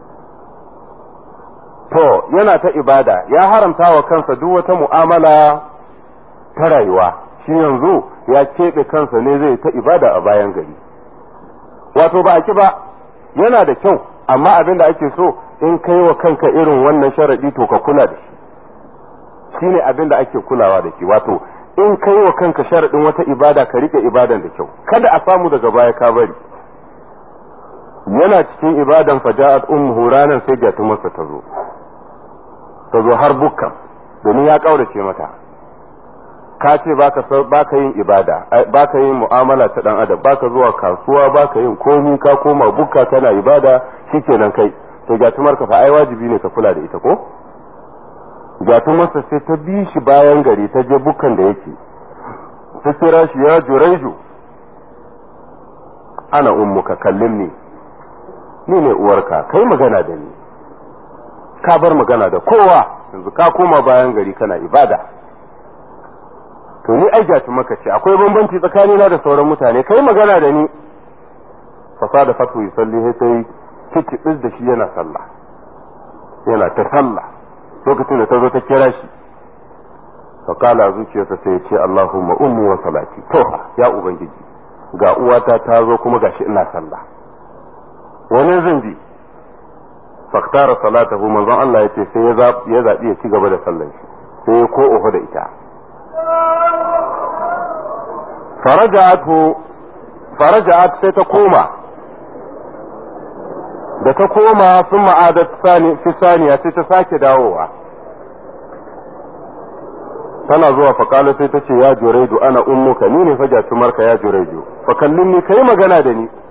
to yana ta ibada ya haramta wa kansa duk wata mu'amala ta rayuwa shi yanzu ya keɓe kansa ne zai ta ibada a bayan gari wato ba a ki ba yana da kyau amma abin da ake so in kai wa kanka irin wannan sharaɗi to ka kula da shi shine abin da ake kulawa da shi wato in kai wa kanka sharaɗin wata ibada ka rike ibadan da kyau kada a samu daga baya ka bari yana cikin ibadan faja'at ummuhu ranan sai gatumarsa ta zo ta zo har bukkan domin ya kaurace mata ka ce baka yin ibada baka yin mu'amala ta dan adam baka zuwa kasuwa baka yin komi ka koma bukka kana ibada shikenan kai to gatumar ka fa ai wajibi ne ka kula da ita ko gatumarsa sai ta bi shi bayan gari ta je bukkan da yake ta kira shi ya juraiju ana ummuka kallimni ni ne uwarka kai magana da ni ka bar magana da kowa yanzu ka koma bayan gari kana ibada to ni ai gatu maka ce akwai bambanci tsakanina da sauran mutane kai magana da ni fasa da fatu yi salli sai sai kici da shi yana sallah yana ta sallah lokacin da ta zo ta kira shi fakala zuciyarsa sai ya ce Allahumma ummi wa salati to ya ubangiji ga uwata ta zo kuma gashi ina sallah wani zan bi faktara salatahu manzon Allah ya ce sai ya zaɓi ya ci gaba da sallan shi sai ya ko oho da ita faraja'at sai ta koma da ta koma sun ma'adat fi saniya sai ta sake dawowa tana zuwa fakala sai ta ce ya jureju ana ummuka ni ne faja tumarka ya jureju fa kallin ni kai magana da ni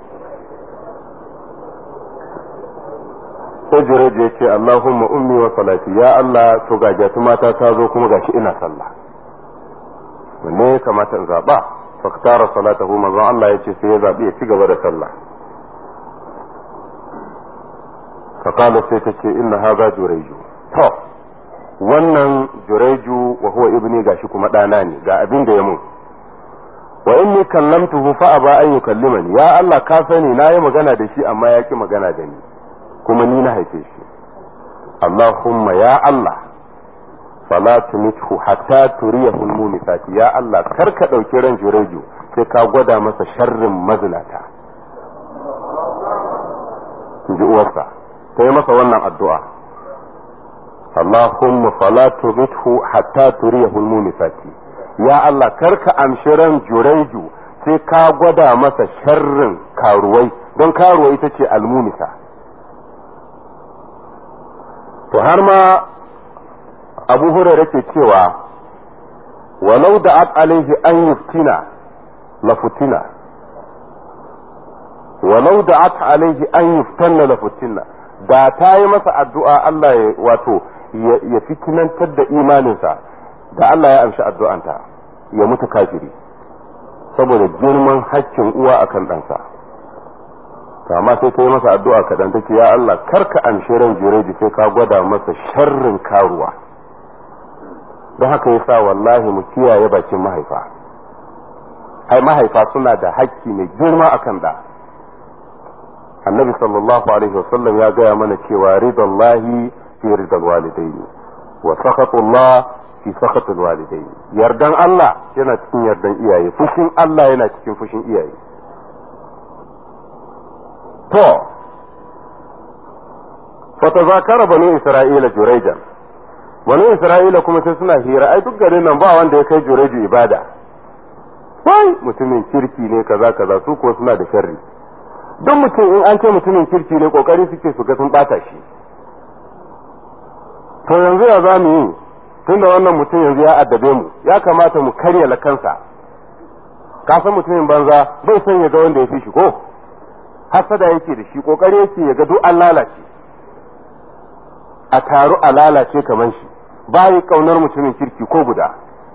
sai jureju ya ce allahumma ummi wa salati ya allah to ga mata ta zo kuma gashi ina sallah wanne ya kamata in zaba faktara salatahu manzon allah ya ce sai ya zabi ya ci gaba da sallah fakala sai ta ce inna haza jureju to wannan jureju wa huwa ibni gashi kuma ɗana ne ga abin da ya mun wa inni kallamtuhu fa aba an yukallimani ya Allah ka sani na yi magana da shi amma ya ki magana da ni kuma ni na haife shi Allahumma ya Allah fala tumithu hatta turiyahu al-mumisati ya Allah kar ka dauki ran jureju sai ka gwada masa sharrin mazinata ji uwarsa ta yi masa wannan addu'a Allahumma fala tumithu hatta turiyahu al-mumisati ya Allah karka amshi ran jureju sai ka gwada masa sharrin karuwai don karuwai ita ce almunisa to har ma abu hurairu ke cewa walau da alaihi an yuftina la futina walau da alaihi an yuftanna la futina da ta yi masa addu'a Allah ya wato ya fitinantar da imaninsa da Allah ya amshi addu'anta ya mutu kafiri saboda girman haƙƙin uwa akan ɗansa amma sai ta yi masa addu'a kaɗan take ya Allah karka amshi ran jireji sai ka gwada masa sharrin karuwa don haka yasa wallahi mu kiyaye bakin mahaifa ai mahaifa suna da haƙƙi mai girma akan ɗa annabi sallallahu alaihi wasallam ya gaya mana cewa ridallahi fi ridal walidaini wa sakatullah fi sakatul walidaini yardan Allah yana cikin yardan iyaye fushin Allah yana cikin fushin iyaye to fatazakara bani isra'ila juraijan bani isra'ila kuma sai suna hira ai duk garin nan ba wanda ya kai jureju ibada wai mutumin kirki ne kaza kaza su ko suna da sharri don mutum in an ce mutumin kirki ne kokari suke su ga sun bata shi to yanzu ya za mu yi tunda wannan mutum yanzu ya addabe mu ya kamata mu karya lakansa ka san mutumin banza bai son ya ga wanda ya fi shi ko hasada yake da shi kokari yake ya ga duk an lalace a taru a lalace kamar shi bayi kaunar mutumin kirki ko guda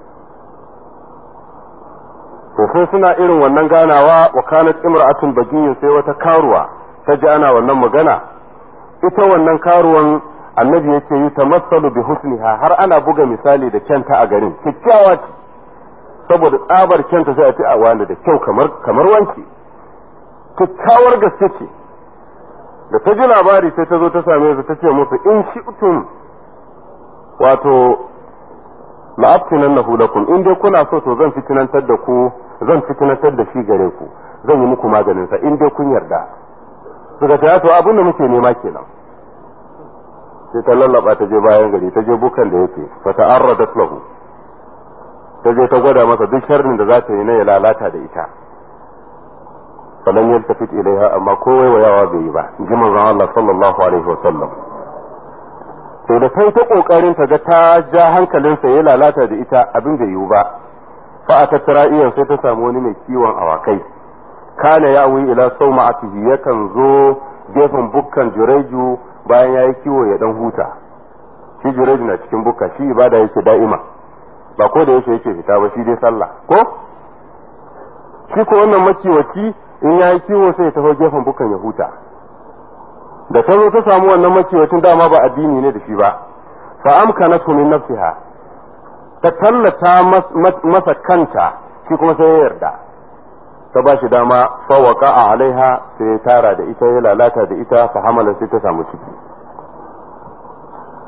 to sai suna irin wannan ganawa wa kanat imra'atun bagiyin sai wata karuwa ta ji ana wannan magana ita wannan karuwan annabi yake yi tamassalu bi husniha har ana buga misali da kyanta a garin kyakkyawa ce saboda tsabar kyanta sai a ce a wani da kyau kamar kamar wanki kyakkyawar gaske ce da ta ji labari sai ta zo ta same su ta ce musu in shi'tum wato la'aftinan nahu lakum in dai kuna so to zan fitinantar da ku zan fitinantar da shi gare ku zan yi muku maganin sa in dai kun yarda suka ce to abin da muke nema kenan sai ta lallaba ta je bayan gari ta je bukan da yake fa ta'arradat lahu ta je ta gwada masa duk sharrin da za ta yi na ya lalata da ita falan yaltafit ilaiha amma ko waiwayawa bai yi ba in ji manzon Allah sallallahu alaihi wa sallam to da kai ta kokarin ta ga ta ja hankalinsa ya lalata da ita abin bai yiwu ba fa a tattara iyan sai ta samu wani mai kiwon awakai kana ya awi ila sauma'atihi yakan zo gefen bukkan jureju bayan ya yi kiwo ya dan huta shi jureju na cikin bukka shi ibada yake da'ima ba ko da yake yake fita ba shi dai sallah ko shi ko wannan makiwaci in ya yi kiwo sai ya taho gefen bukkan ya huta da ta zo ta samu wannan makiwacin dama ba addini ne da shi ba fa amkanatu min nafsiha ta tallata masa kanta shi kuma sai ya yarda ta ba shi dama fa waqa alaiha sai ya tara da ita ya lalata da ita fa hamala sai ta samu ciki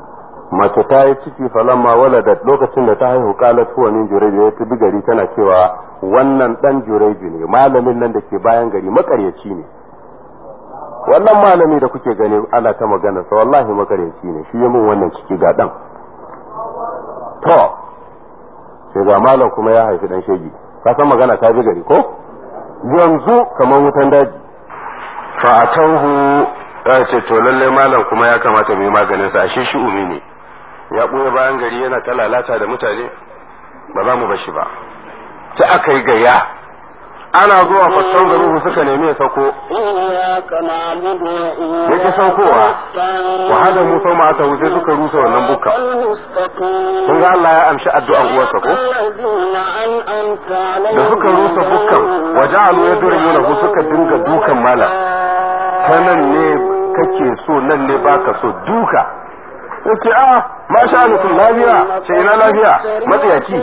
mace ta yi ciki falamma waladat lokacin da ta haihu qalat huwa min jurayj ya tabi gari tana cewa wannan dan jurayj ne malamin nan da ke bayan gari makaryaci ne wannan malami da kuke gani ana ta magana sa wallahi makaryaci ne shi ya mun wannan ciki ga dan to sai ga malam kuma ya haifi dan shegi ka san magana ta ji gari ko yanzu kamar wutan daji fa atauhu ya ce to lalle malam kuma ya kamata mu yi maganin sa ashe shi umi ne ya ɓoye bayan gari yana ta lalata da mutane ba za mu bashi ba sai aka yi gaya ana zuwa fassan garuhu suka nemi ya sauko yake saukowa wa hada musa ma ta wuce suka rusa wannan bukka kun ga Allah ya amshi addu'an uwarsa ko da suka rusa bukkan wa ja'alu yadrumuna suka dinga dukan mala ta nan ne kake so nan ne baka so duka yace a ma sha nukun lafiya ce ina lafiya matsayaci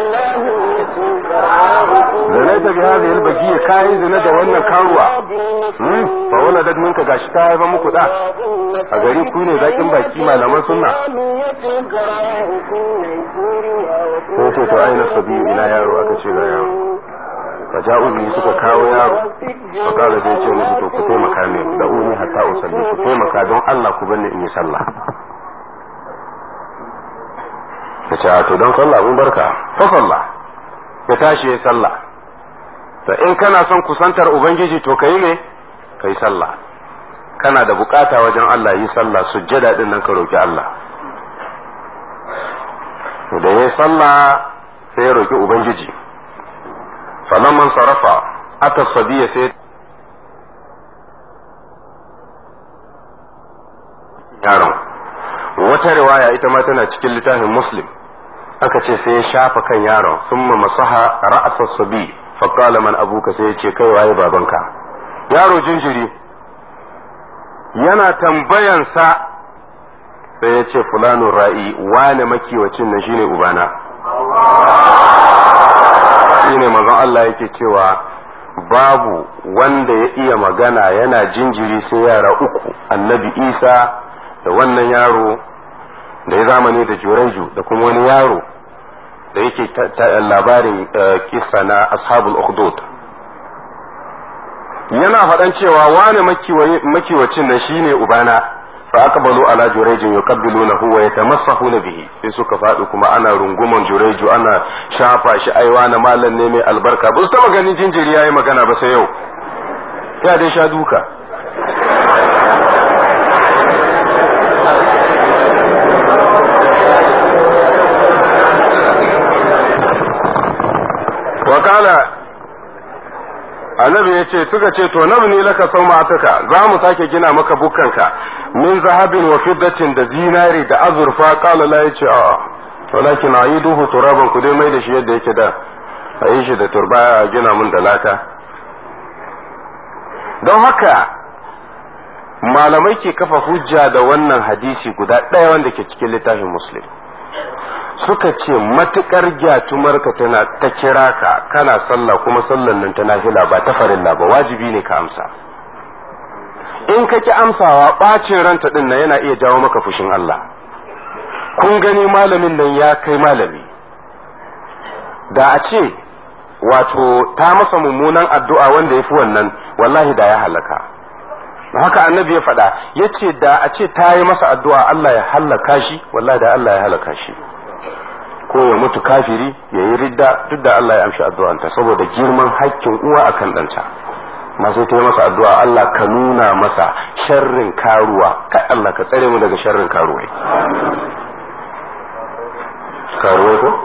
da na tafi hada yalbaji ya kayi zina da wannan karuwa fa wala dad minka gashi ta haifa muku da a gari ku ne zakin baki malaman sunna ko ce to aina sabiyu ina yaro aka ce ga yaro fa ja'u bi suka kawo yaro fa kala da yace musu to ku taimaka ne da uni hatta usalli ku taimaka don Allah ku bani in yi sallah ya ce to don sallah mun barka fa sallah ya tashi ya sallah to in kana son kusantar ubangiji to kai ne kai sallah kana da bukata wajen Allah yi sallah sujjada din nan ka roki Allah da ya sallah sai ya roki ubangiji falamman sarafa ata sabiya sai yaron wata riwaya ita ma tana cikin littafin muslim aka ce sai ya shafa kan yaron sun ma masaha ra'asa sabi faƙala man abuka sai ya ce kai waye babanka yaro jinjiri yana tambayansa sai ya ce fulanun ra'i wane makiwacin nan shine ubana shine manzon Allah yake cewa babu wanda ya iya magana yana jinjiri sai yara uku annabi isa da wannan yaro da ya zamani da juraiju da kuma wani yaro da yake labarin kisa na ashabul ukhdud yana faɗan cewa wani makiwacin nan shine ubana fa aqbalu ala jurayjin yuqabbilunahu wa yatamassahuna bihi sai suka faɗi kuma ana runguman jurayju ana shafa shi aiwa na mallan ne mai albarka ba su taba ganin jinjiri yayi magana ba sai yau ya dai sha duka wakala annabi ya ce suka ce to nabni laka sau mataka za mu sake gina maka bukkanka min zahabin wa fiddatin da zinari da azurfa kala la ya ce a walakin a yi duhu turaban ku dai mai da shi yadda yake da a yi shi da turba a gina mun da laka don haka malamai ke kafa hujja da wannan hadisi guda ɗaya wanda ke cikin littafin muslim suka ce matukar gyatumarka tana ta kira ka kana sallah kuma sallan nan ta nafila ba ta farilla ba wajibi ne ka amsa in ka ki amsawa bacin ranta din nan yana iya jawo maka fushin Allah kun gani malamin nan ya kai malami da a ce wato ta masa mummunan addu'a wanda ya fi wannan wallahi da ya halaka haka annabi ya faɗa ya ce da a ce ta yi masa addu'a Allah ya halaka shi wallahi da Allah ya halaka shi ko ya mutu kafiri ya yi ridda duk da Allah ya amshi addu'anta saboda girman hakkin uwa akan ɗanta masu ta yi masa addu'a Allah ka nuna masa sharrin karuwa kai Allah ka tsare mu daga sharrin karuwai karuwai ko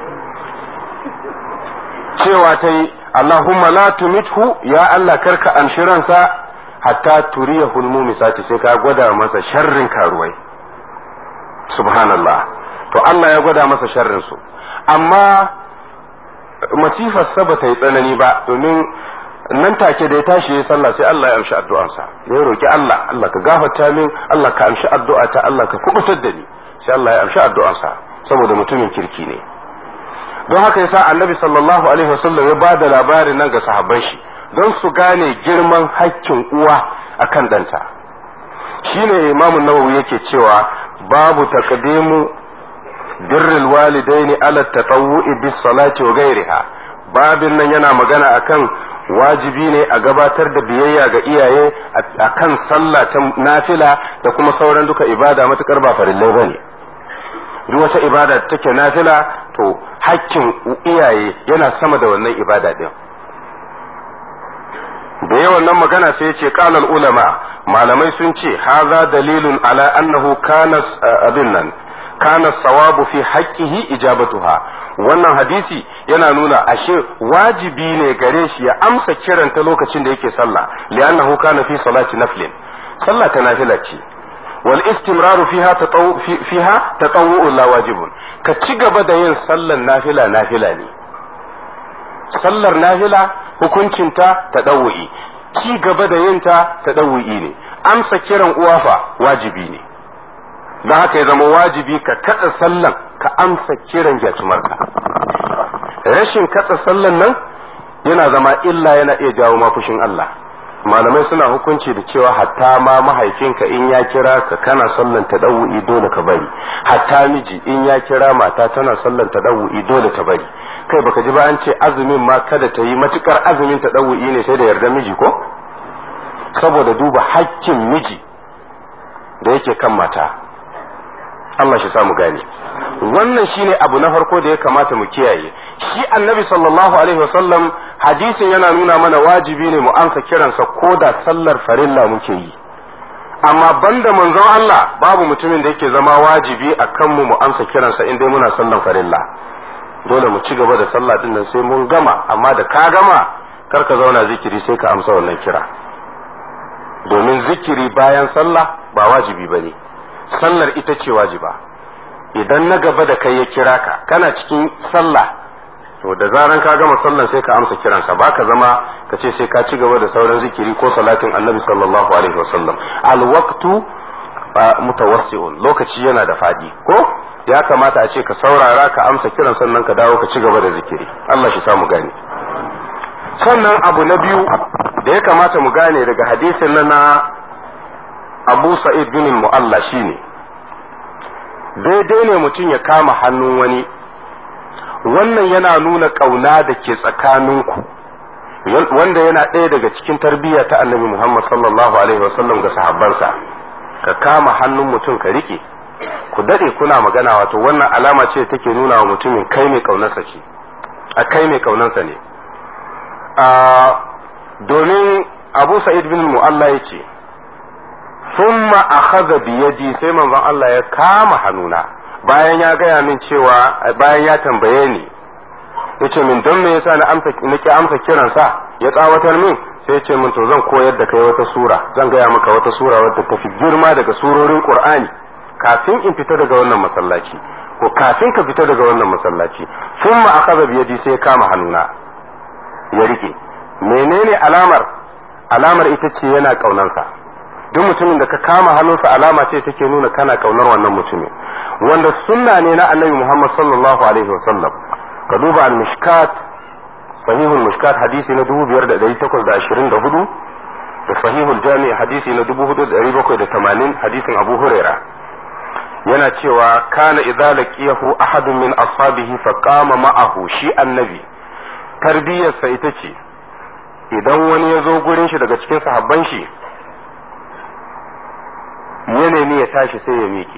cewa ta yi Allahumma la tumithu ya Allah karka amshi ransa hatta turiya hulmu misati sai ka gwada masa sharrin karuwai subhanallah to Allah ya gwada masa sharrin su amma masifar sa ba ta yi tsanani ba domin nan take da ya tashi ya sallah sai Allah ya amshi addu'ansa ya roki Allah Allah ka gafarta min Allah ka amshi addu'ata Allah ka kubutar da ni sai Allah ya amshi addu'ansa saboda mutumin kirki ne don haka yasa annabi sallallahu alaihi wasallam ya ba da labarin nan ga sahabban shi don su gane girman hakkin uwa akan danta shine imamu nawawi yake cewa babu taqdimu birrul walidaini ala tatawwu'i bis salati wa ghairiha babin nan yana magana akan wajibi ne a gabatar da biyayya ga iyaye akan sallah ta nafila da kuma sauran duka ibada matukar ba farillai bane duk wata ibada da take nafila to hakkin iyaye yana sama da wannan ibada din da yawan nan magana sai ce qalal ulama malamai sun ce haza dalilun ala annahu kana abin nan kana sawabu fi haqqihi ijabatuha wannan hadisi yana nuna ashe wajibi ne gare shi ya amsa kiranta lokacin da yake sallah li'annahu kana fi salati naflin sallah ta nafila ce wal istimraru fiha tatawu fiha tatawwu la wajibun ka ci gaba da yin sallar nafila nafila ne sallar nafila hukuncinta tadawwi ci gaba da yin ta tadawwi ne amsa kiran uwafa wajibi ne don haka ya zama wajibi ka katsa sallan ka amsa kiran gyatumarka rashin katsa sallan nan yana zama illa yana iya jawo mafushin Allah malamai suna hukunci da cewa hatta ma mahaifinka in ya kira ka kana sallan tadawu'i dole ka bari hatta miji in ya kira mata tana sallan tadawu'i dole ta bari kai baka ji ba an ce azumin ma kada ta yi matukar azumin tadawu'i ne sai da yarda miji ko saboda duba hakkin miji da yake kan mata Allah shi samu gane wannan shine abu na farko da ya kamata mu kiyaye shi annabi sallallahu alaihi wasallam hadisin yana nuna mana wajibi ne mu ansa kiransa ko da sallar farilla muke yi amma banda manzon Allah babu mutumin da yake zama wajibi a kanmu mu amsa kiransa in dai muna sallan farilla dole mu ci gaba da sallah din nan sai mun gama amma da ka gama kar ka zauna zikiri sai ka amsa wannan kira domin zikiri bayan sallah ba wajibi bane sallar ita ce wajiba idan na gaba da kai ya kira ka kana cikin sallah to da zaran ka gama sallan sai ka amsa kiransa ba ka zama ka ce sai ka ci gaba da sauran zikiri ko salatin annabi sallallahu alaihi wasallam alwaqtu mutawassi'un lokaci yana da fadi ko ya kamata a ce ka saurara ka amsa kiran sannan ka dawo ka ci gaba da zikiri Allah shi samu gane sannan abu na biyu da ya kamata mu gane daga hadisin nan na Abu Sa'id bin Mu'alla shine daidai ne mutum ya kama hannun wani wannan yana nuna ƙauna da ke tsakaninku wanda yana ɗaya daga cikin tarbiyya ta annabi Muhammad sallallahu alaihi wasallam ga sahabbansa ka kama hannun mutum ka rike ku dade kuna magana wato wannan alama ce take nuna wa mutumin kai mai ƙaunarsa ce a kai mai ƙaunarsa ne domin Abu Sa'id bin Mu'alla yace thumma akhadha bi yadi sai manzon Allah ya kama hannuna bayan ya gaya min cewa bayan ya tambaye ni yace min don me yasa na amsa nake amsa kiransa ya tsawatar min sai yace min to zan koyar da kai wata sura zan gaya maka wata sura wadda ta fi girma daga surorin Qur'ani kafin in fita daga wannan masallaci ko kafin ka fita daga wannan masallaci thumma akhadha bi yadi sai ya kama hannuna ya rike menene alamar alamar ita ce yana kaunansa duk mutumin da ka kama hannunsa alama ce take nuna kana kaunar wannan mutumin wanda sunna ne na annabi Muhammad sallallahu alaihi wasallam ka duba al-mishkat sahihul mishkat hadisi na 5824 da sahihul jami hadisi na 4780 hadisin Abu Huraira yana cewa kana idza laqiyahu ahadun min ashabihi fa qama ma'ahu shi annabi tarbiyarsa ita ce idan wani ya zo gurin shi daga cikin sahabban shi ya nemi ya tashi sai ya miƙe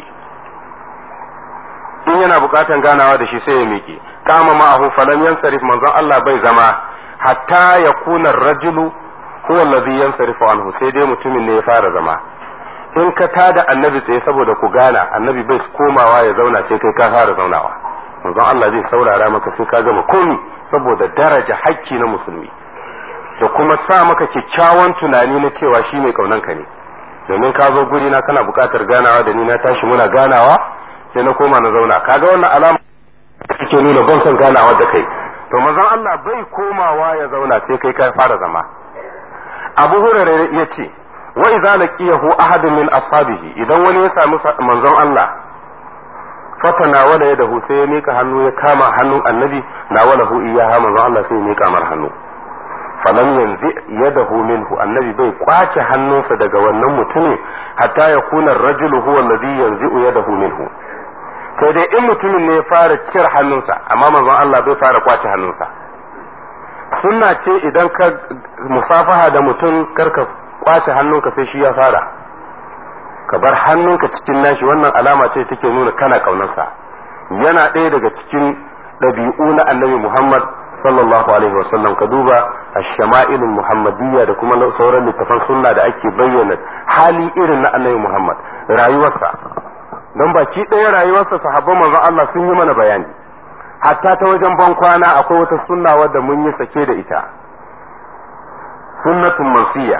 in yana buƙatan ganawa da shi sai ya miƙe kama ma'ahu falam yansarif manzon Allah bai zama hatta ya kuna rajulu huwa allazi yansarifu anhu sai dai mutumin ne ya fara zama in ka tada annabi tsaye saboda ku gana annabi bai komawa ya zauna sai kai ka fara zaunawa manzon Allah zai saurara maka sai ka gama komi saboda daraja hakki na musulmi da kuma sa maka kyakkyawan tunani na cewa shi mai kaunanka ne domin ka zo guri na kana buƙatar ganawa da ni na tashi muna ganawa sai na koma na zauna kaga wannan alama take nuna ban son ganawa da kai to manzon Allah bai komawa ya zauna sai kai ka fara zama Abu Hurairah ya ce wa idza laqiyahu ahadun min ashabihi idan wani ya sami manzon Allah fatana wala yadahu sai ya mika hannu ya kama hannun annabi na walahu iyaha manzon Allah sai ya mika mar hannu falam yanzu yadahu minhu annabi bai kwace hannunsa daga wannan mutumin hatta ya kuna rajulu huwa alladhi yanzu yadahu minhu sai dai in mutumin ne ya fara cire hannunsa amma manzon Allah bai fara kwace hannunsa sunna ce idan ka musafaha da mutum karka kwace hannunka sai shi ya fara ka bar hannunka cikin nashi wannan alama ce take nuna kana kaunarsa yana ɗaya daga cikin ɗabi'u na annabi Muhammad sallallahu alaihi wasallam ka duba ash-shama'ilul muhammadiyya da kuma sauran littafan sunna da ake bayyana hali irin na annabi Muhammad rayuwarsa don baki ɗaya rayuwarsa sahabban manzon Allah sun yi mana bayani hatta ta wajen ban kwana akwai wata sunna wadda mun yi sake da ita sunnatun mansiya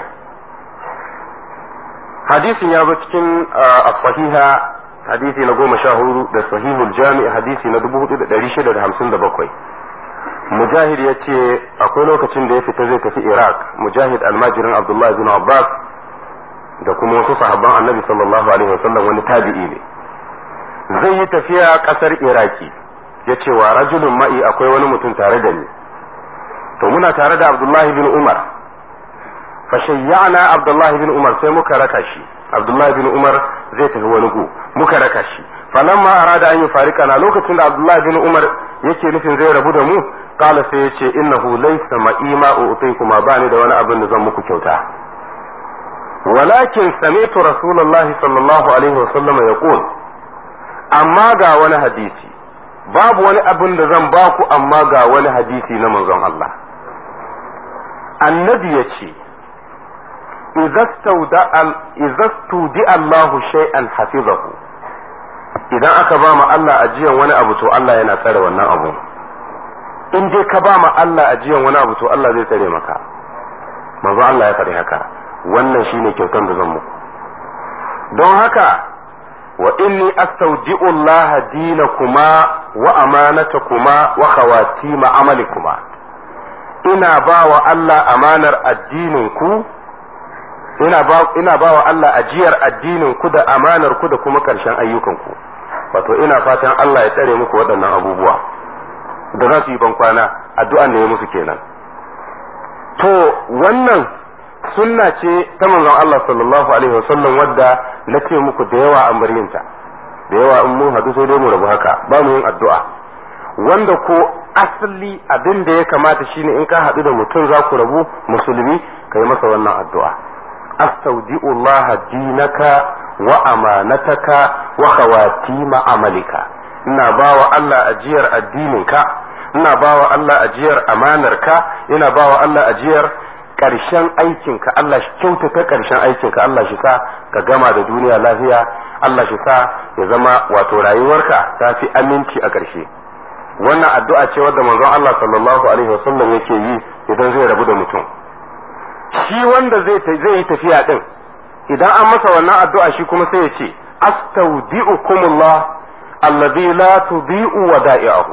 hadisin ya zo cikin as-sahiha hadisi na goma sha hudu da sahihul jami hadisi na dubu hudu da dari shida da hamsin da bakwai mujahid ya ce akwai lokacin da ya fita zai tafi iraq mujahid almajirin abdullahi bin abbas da kuma wasu sahabban annabi sallallahu alaihi wasallam wani tabi'i ne zai yi tafiya kasar iraki ya ce wa rajulun ma'i akwai wani mutum tare da ni to muna tare da abdullahi bin umar fashayyana abdullahi bin umar sai muka raka shi abdullahi bin umar zai tafi wani gu muka raka shi falamma arada an yi farika na lokacin da abdullahi bin umar yake nufin zai rabu da mu kala sai ya ce innahu laysa ma'i ma u'tikuma bani da wani abin da zan muku kyauta walakin sami'tu rasulullahi sallallahu alaihi wasallam yaqul amma ga wani hadisi babu wani abin da zan baku amma ga wani hadisi na manzon Allah annabi ya ce idza studi Allahu shay'an hafizahu idan aka ba ma Allah ajiyan wani abu to Allah yana tsare wannan abu in dai ka ba ma Allah ajiyan wani abu to Allah zai tsare maka manzo Allah ya faɗi haka wannan shine kyautan da zan muku don haka wa inni astaudi'u Allah dinakuma wa amanatakuma wa khawatima amalikuma ina ba wa Allah amanar addinin ku ina ba ina ba wa Allah ajiyar addinin ku da amanar ku da kuma karshen ayyukan ku wato ina fatan Allah ya tsare muku waɗannan abubuwa da za su yi ban kwana addu'an da ya musu kenan to wannan sunna ce ta manzon Allah sallallahu alaihi wasallam wadda na ce muku da yawa an bar yinta da yawa in mun hadu sai dai mu rabu haka ba mu yin addu'a wanda ko asali abin da ya kamata shine in ka hadu da mutum za ku rabu musulmi kai masa wannan addu'a astaudi'u Allah dinaka wa amanataka wa khawatima amalika ina bawa Allah ajiyar addininka ina bawa Allah ajiyar amanarka ina bawa Allah ajiyar ƙarshen aikinka Allah shi kyautata ƙarshen aikinka Allah shi sa ka gama da duniya lafiya Allah shi sa ya zama wato rayuwarka ta fi aminci a ƙarshe wannan addu'a ce wadda manzon Allah sallallahu alaihi wasallam yake yi idan zai rabu da mutum shi wanda zai zai yi tafiya din idan an masa wannan addu'a shi kuma sai ya ce astaudi'ukumullah alladhi la tudhi'u wada'i'ahu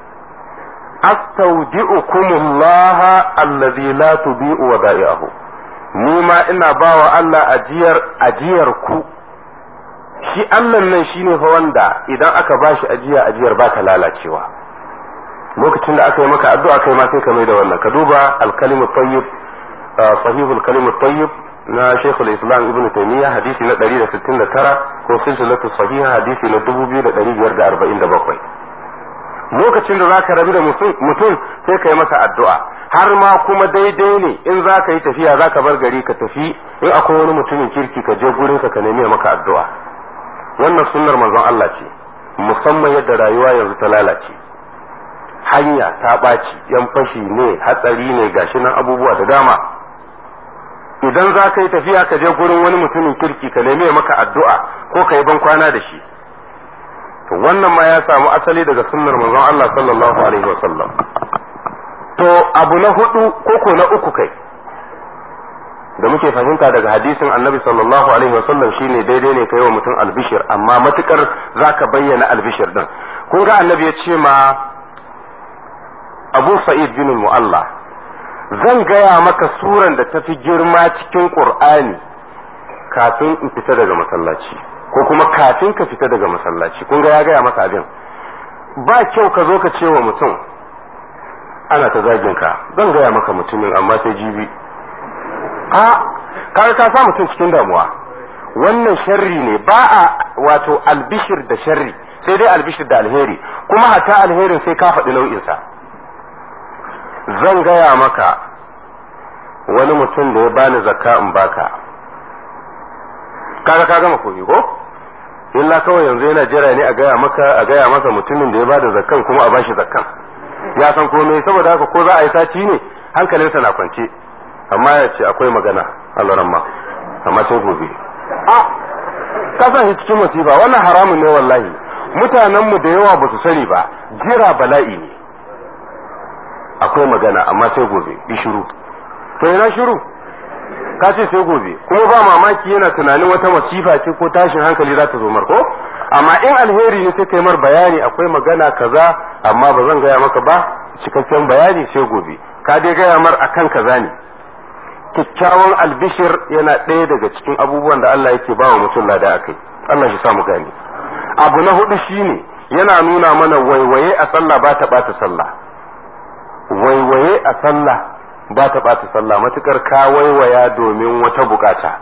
astaudi'ukumullah alladhi la tudhi'u wada'i'ahu ni ma ina bawa Allah ajiyar ajiyar ku shi Allah nan shine fa wanda idan aka bashi ajiya ajiyar ba ta lalacewa lokacin da aka yi maka addu'a kai ma sai ka mai da wannan ka duba al-kalimu tayyib sahihul kalimu tayyib na Sheikhul Islam Ibn Taymiyyah hadisi na 169 ko silsilatu sahiha hadisi na 2547 lokacin da zaka rabu da mutum sai ka yi masa addu'a har ma kuma daidai ne in za ka yi tafiya za ka bar gari ka tafi in akwai wani mutumin kirki ka je gurin ka nemi maka addu'a wannan sunnar manzon Allah ce musamman yadda rayuwa yanzu ta lalace hanya ta ɓaci yan fashi ne hatsari ne gashi nan abubuwa da dama idan za ka yi tafiya ka je gurin wani mutumin kirki ka nemi maka addu'a ko ka yi ban kwana da shi to wannan ma ya samu asali daga sunnar manzon Allah sallallahu alaihi wa sallam to abu na hudu koko na uku kai da muke fahimta daga hadisin annabi sallallahu alaihi wa sallam shine daidai ne kai wa mutum albishir amma matukar zaka bayyana albishir din kun ga annabi ya ce ma Abu Sa'id bin Mu'alla zan gaya maka suran da tafi girma cikin Qur'ani kafin in fita daga masallaci ko kuma kafin ka fita daga masallaci kun ga ya gaya maka abin ba kyau ka zo ka ce wa mutum ana ta zagin ka zan gaya maka mutumin amma sai jibi a kaga ka sa mutum cikin damuwa wannan sharri ne ba a wato albishir da sharri sai dai albishir da alheri kuma hata alherin sai ka faɗi nau'insa zan gaya maka wani mutum da ya bani zakka in baka kaga ka gama koyi ko illa kawai yanzu yana jira ne a gaya maka a gaya masa mutumin da ya bada zakkan kuma a bashi zakkan ya san komai saboda haka ko za a yi sati ne hankalinsa na kwance amma ya ce akwai magana Allah ma amma sai gobe a kasan shi cikin musiba wannan haramun ne wallahi mutanen mu da yawa ba su sani ba jira bala'i ne akwai magana amma sai gobe bi shiru to yana shiru ka ce sai gobe kuma ba mamaki yana tunanin wata masifa ce ko tashin hankali za ta zo marko amma in alheri ne sai kai mar bayani akwai magana kaza amma ba zan gaya maka ba cikakken bayani sai gobe ka dai gaya mar akan kaza ne kyakkyawan albishir yana ɗaya daga cikin abubuwan da Allah yake ba wa mutum lada akai Allah shi sa mu gane abu na hudu shine yana nuna mana waiwaye a sallah ba ta bata sallah waiwaye a sallah ba ta ɓata sallah matukar ka waiwaya domin wata bukata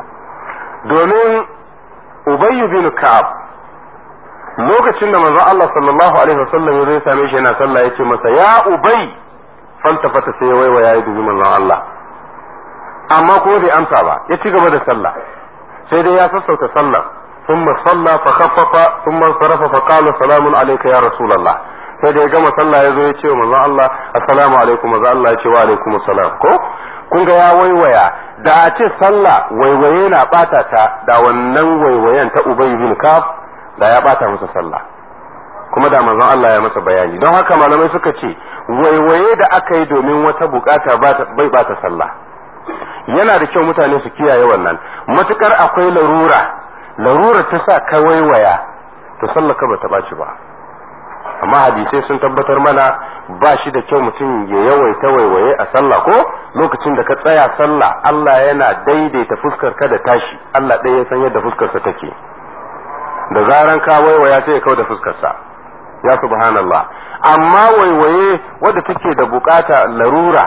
domin ubayyu bin ka'ab lokacin da manzon Allah sallallahu alaihi wasallam ya zai same shi yana sallah yace masa ya ubay fanta sai ya waiwaya ya dubi manzon Allah amma kuma bai amsa ba ya ci gaba da sallah sai dai ya sassauta sallah ثم صلى فخفف ثم انصرف فقال سلام عليك يا رسول الله sai da ya gama sallah ya zo ya ce wa manzon Allah assalamu alaikum manzon Allah ya ce wa alaikum assalam ko kun ga ya waiwaya da a ce sallah waiwaye na bata ta da wannan waiwayen ta Ubay bin Kaf da ya bata masa sallah kuma da manzon Allah ya masa bayani don haka malamai suka ce waiwaye da aka yi domin wata bukata bai bata sallah yana da kyau mutane su kiyaye wannan matukar akwai larura larura ta sa ka waiwaya to sallah ka bata ɓaci ba amma hadisai sun tabbatar mana ba shi da kyau mutum ya yawaita waiwaye a sallah ko lokacin da ka tsaya sallah Allah yana daidaita fuskar ka da tashi Allah ɗaya ya san yadda fuskarsa take da zaran ka waiwaya sai ya kau da fuskarsa ya subhanallah amma waiwaye wadda take da bukata larura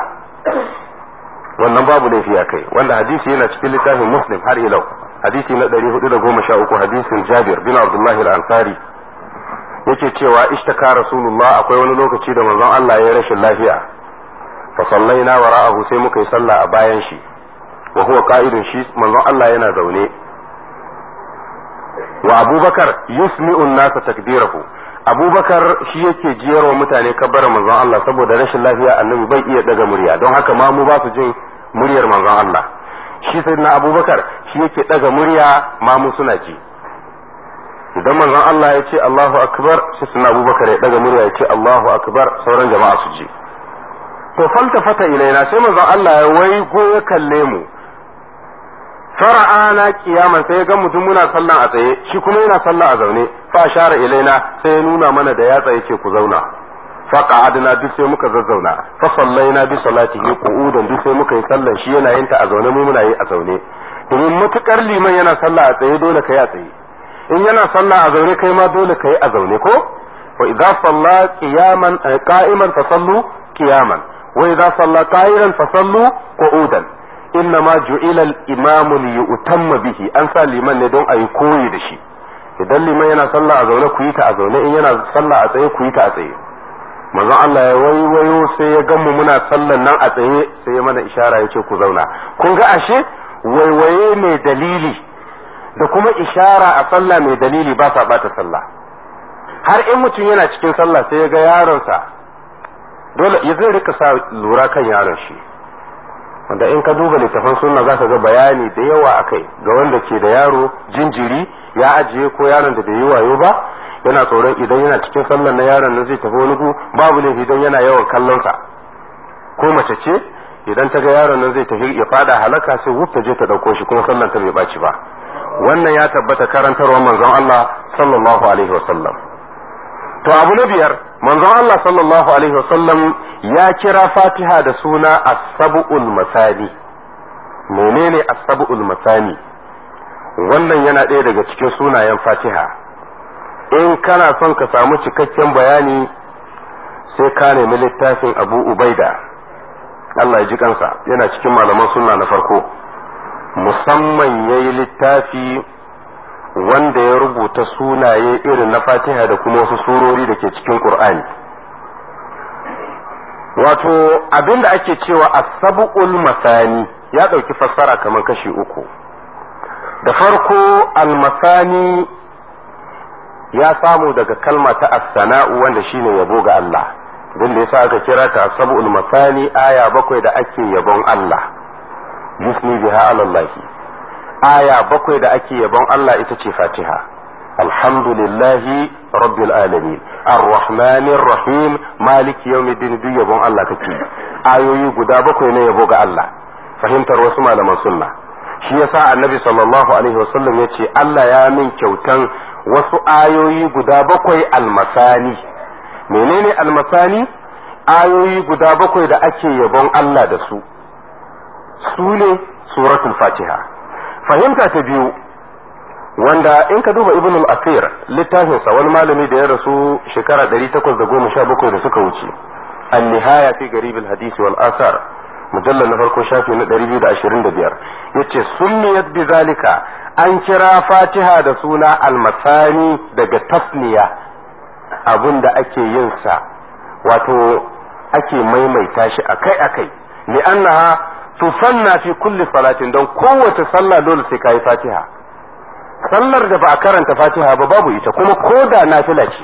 wannan babu laifi a kai wanda hadisi yana cikin littafin muslim har ilau hadisi na 413 hadisin jabir bin abdullahi al-ansari yake cewa ishtaka rasulullah akwai wani lokaci da manzon Allah ya rashin lafiya fa sallaina wara'ahu sai muka yi sallah a bayan shi wa huwa qa'idun shi manzon Allah yana zaune wa abubakar yusmi'u nasa takbirahu abubakar shi yake jiyar wa mutane kabbara manzon Allah saboda rashin lafiya annabi bai iya daga murya don haka ma mu ba su jin muryar manzon Allah shi sayyidina abubakar shi yake daga murya ma mu suna ji idan manzon Allah ya ce Allahu akbar sai suna abubakar ya daga murya ya ce Allahu akbar sauran jama'a su ji to faltafata ilaina sai manzon Allah ya waigo ya kalle mu fara'ana kiyaman sai ya ga mutum muna sallah a tsaye shi kuma yana sallah a zaune fa share ilaina sai ya nuna mana da yatsa yake ku zauna fa qa'adna duk sai muka zazzauna fa sallaina bi salatihi qu'udan duk sai muka yi sallan shi yana yin ta a zaune mu muna yi a zaune domin matukar liman yana sallah a tsaye dole kai a tsaye in yana sallah a zaune kai ma dole kai a zaune ko wa idza salla qiyaman qa'iman fa sallu qiyaman wa idza salla qa'ilan fa sallu qu'udan inna ma ju'ila al-imamu li yu'tamma bihi an sa liman ne don ayi koyi da shi idan liman yana sallah a zaune ku yi ta a zaune in yana sallah a tsaye ku yi ta a tsaye manzon Allah ya waiwayo sai ya gan mu muna sallan nan a tsaye sai ya mana ishara ya ce ku zauna kun ga ashe waiwaye mai dalili da kuma ishara a sallah mai dalili ba sa bata sallah har in mutum yana cikin sallah sai ya ga yaronsa dole ya zai rika sa lura kan yaron shi wanda in ka duba littafan sunna za ka ga bayani da yawa a kai ga wanda ke da yaro jinjiri ya ajiye ko yaron da bai yi wayo ba yana tsoron idan yana cikin sallar na yaron nan zai tafi wani gu babu laifi idan yana yawan kallonsa ko mace ce idan ta ga yaron nan zai tafi ya fada halaka sai wuf ta je ta dauko shi kuma sallar ta bai baci ba wannan ya tabbata karantarwar manzon Allah sallallahu alaihi wasallam to abu na biyar manzon Allah sallallahu alaihi wasallam ya kira fatiha da suna as-sab'ul masani menene as-sab'ul masani wannan yana ɗaya daga cikin sunayen fatiha in kana son ka samu cikakken bayani sai ka nemi littafin abu ubaida Allah ya ji kansa yana cikin malaman sunna na farko musamman ya yi littafi wanda ya rubuta sunaye irin na fatiha da kuma wasu surori da ke cikin ƙur'ani wato abin da ake cewa asabu'ul masani ya ɗauki fassara kamar kashi uku da farko almasani ya samu daga kalma ta as-sana'u wanda shine yabo ga Allah don da yasa aka kira ta sab'ul masani aya bakwai da ake yabon Allah yusni biha ala aya bakwai da ake yabon Allah ita ce Fatiha alhamdulillahi rabbil alamin arrahmanir rahim maliki yawmiddin duk yabon Allah kake ayoyi guda bakwai na yabo ga Allah fahimtar wasu malaman sunna shi yasa annabi sallallahu alaihi wasallam yace Allah ya min kyautan wasu ayoyi guda bakwai almasani menene almasani ayoyi guda bakwai da ake yabon Allah da su su ne suratul fatiha fahimta ta biyu wanda in ka duba ibn al-asir littafinsa wani malami da ya rasu shekara 817 da suka wuce an-nihaya fi garib al-hadith wal asar mujallal na farko shafi na 225 yace sunniyat bi zalika an kira fatiha da suna almasani daga tasniya abun da ake yin sa wato ake maimaita shi akai-akai li'annaha tusanna fi kulli salatin don kowace sallah dole sai kayi fatiha sallar da ba a karanta fatiha ba babu ita kuma ko da nafila ce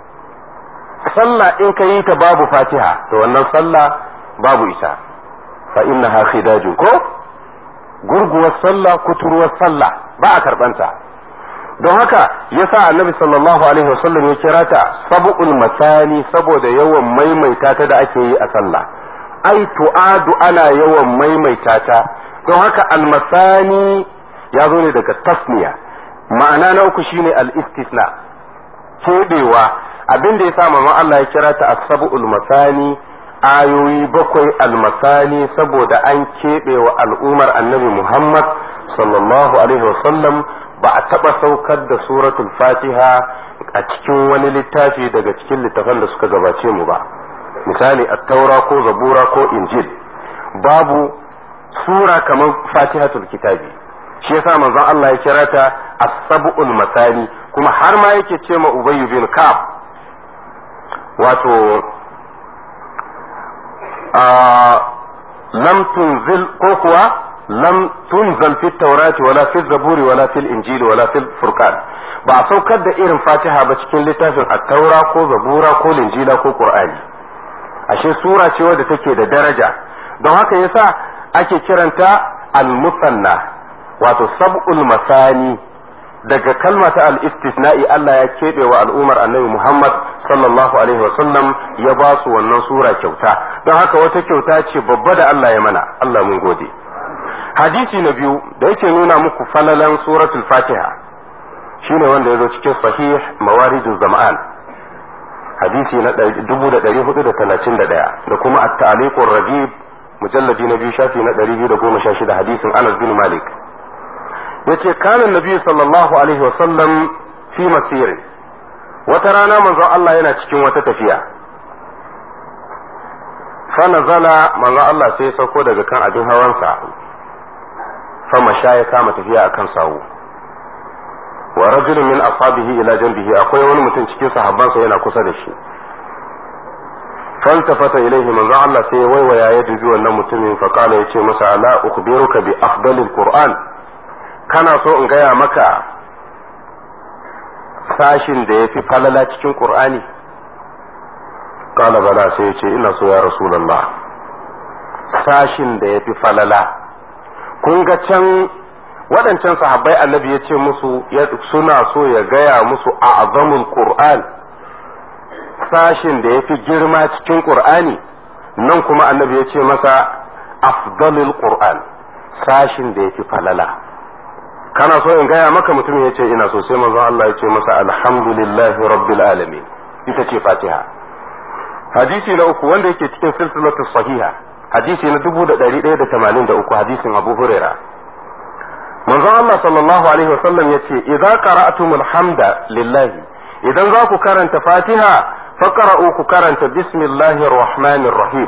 sallah in ka yi ta babu fatiha to wannan sallah babu ita fa innaha khidajun ko gurguwar sallah kuturuwar sallah ba a karbanta don haka yasa annabi sallallahu alaihi wasallam ya kira ta sab'ul masani saboda yawan maimaita ta da ake yi a sallah ai tu'adu ana yawan maimaita ta don haka almasani ya zo ne daga tasniya ma'ana na uku shine al-istisna kebewa abin da yasa manzon Allah ya kira ta as-sab'ul masani ayoyi bakwai almasani saboda an keɓe wa al'ummar annabi Muhammad sallallahu alaihi wasallam ba a taɓa saukar da suratul fatiha a cikin wani littafi daga cikin littafan da suka gabace mu ba misali attaura ko zabura ko injil babu sura kamar fatihatul kitabi shi yasa manzon Allah ya kira ta as-sab'ul masani kuma har ma yake ce ma Ubay bin Ka'ab wato lam tunzil ko kuwa lam tunzal fi taurati wala fi zaburi wala fil injili wala fil furqan ba a saukar da irin fatiha ba cikin littafin at-taura ko zabura ko linjila ko qur'ani ashe sura ce wadda take da daraja don haka yasa ake kiranta al-musanna wato sab'ul masani daga kalma ta al-istisna'i Allah ya keɓe wa al'ummar annabi Muhammad sallallahu alaihi wasallam ya ba su wannan sura kyauta don haka wata kyauta ce babba da Allah ya mana Allah mun gode hadisi na biyu da yake nuna muku falalan suratul fatiha shine wanda ya zo cikin sahih mawaridul zama'an hadisi na 1431 da kuma at-ta'liqur rajib mujalladi na biyu shafi na 216 hadisin Anas bin Malik yace kana nabi sallallahu alaihi wasallam fi masirin wata rana manzon Allah yana cikin wata tafiya fa nazala manzon Allah sai ya sauko daga kan abin hawansa fa masha ya kama tafiya akan sawu wa rajulun min ashabihi ila janbihi akwai wani mutum cikin sahabbansa yana kusa da shi faltafata ilaihi manzon Allah sai ya waiwaya ya dubi wannan mutumin fa kala yace masa ala ukhbiruka bi afdalil qur'an kana so in gaya maka sashin da ya fi falala cikin ƙur'ani ƙala bala sai ya ce ina so ya rasulallah sashin da ya fi falala kun ga can waɗancan sahabbai annabi ya ce musu suna so ya gaya musu a azamul ƙur'an sashin da ya fi girma cikin ƙur'ani nan kuma annabi ya ce masa afdalul ƙur'an sashin da ya fi falala kana so in gaya maka mutum ya ce ina so sai manzon Allah ya ce masa alhamdulillahi rabbil alamin ita ce fatiha hadisi na uku wanda yake cikin silsilatu sahiha hadisi na dubu da ɗari ɗaya da tamanin da uku hadisin abu huraira manzon Allah sallallahu alaihi wasallam ya ce idza qara'tumul hamda lillahi idan za ku karanta fatiha faqra'u ku karanta bismillahir rahmanir rahim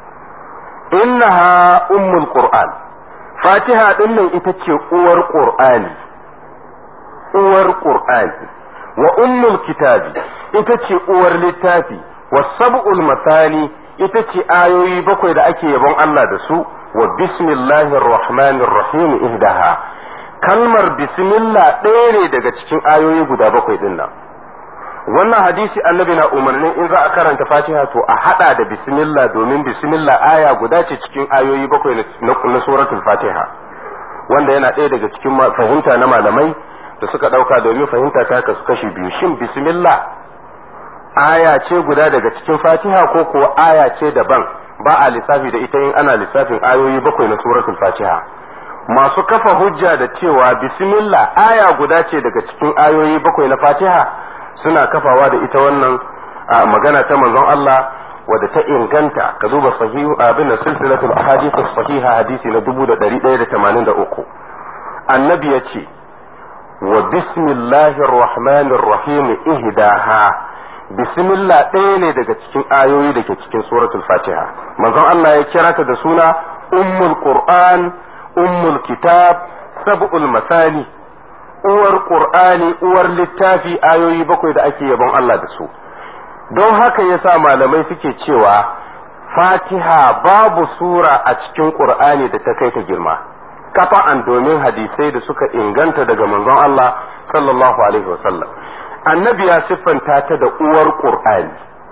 innaha ummul qur'an fatiha din nan ita ce uwar qur'ani uwar qur'ani wa ummul kitabi ita ce uwar littafi wa sab'ul masani ita ce ayoyi bakwai da ake yabon Allah da su wa bismillahir rahmanir rahim ihdaha kalmar bismillah ɗaya ne daga cikin ayoyi guda bakwai din nan wannan hadisi annabi na umarnin in za a karanta fatiha to a hada da bismillah domin bismillah aya guda ce cikin ayoyi bakwai na suratul fatiha wanda yana ɗaya daga cikin fahimta na malamai da suka ɗauka domin fahimta ta kasu kashi biyu shin bismillah aya ce guda daga cikin fatiha ko kuwa aya ce daban ba a lissafi da ita in ana lissafin ayoyi bakwai na suratul fatiha masu kafa hujja da cewa bismillah aya guda ce daga cikin ayoyi bakwai na fatiha suna kafawa da ita wannan magana ta manzon Allah wadda ta inganta ka duba sahihu abin silsilatul ahadith sahiha hadisi na 1183 annabi ya ce wa bismillahir rahmanir rahim ihdaha bismillah ɗaya ne daga cikin ayoyi da ke cikin suratul fatiha manzon Allah ya kira ta da suna ummul qur'an ummul kitab sab'ul masani uwar qur'ani uwar littafi ayoyi bakwai da ake yabon Allah da su don haka yasa malamai suke cewa fatiha babu sura a cikin qur'ani da ta kai ta girma kafa'an domin hadisai da suka inganta daga manzon Allah sallallahu alaihi wasallam annabi ya siffanta ta da uwar qur'ani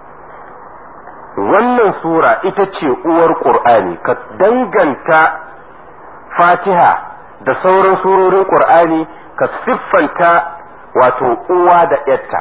wannan sura ita ce uwar qur'ani ka danganta fatiha da sauran surorin qur'ani ka siffanta wato uwa da yatta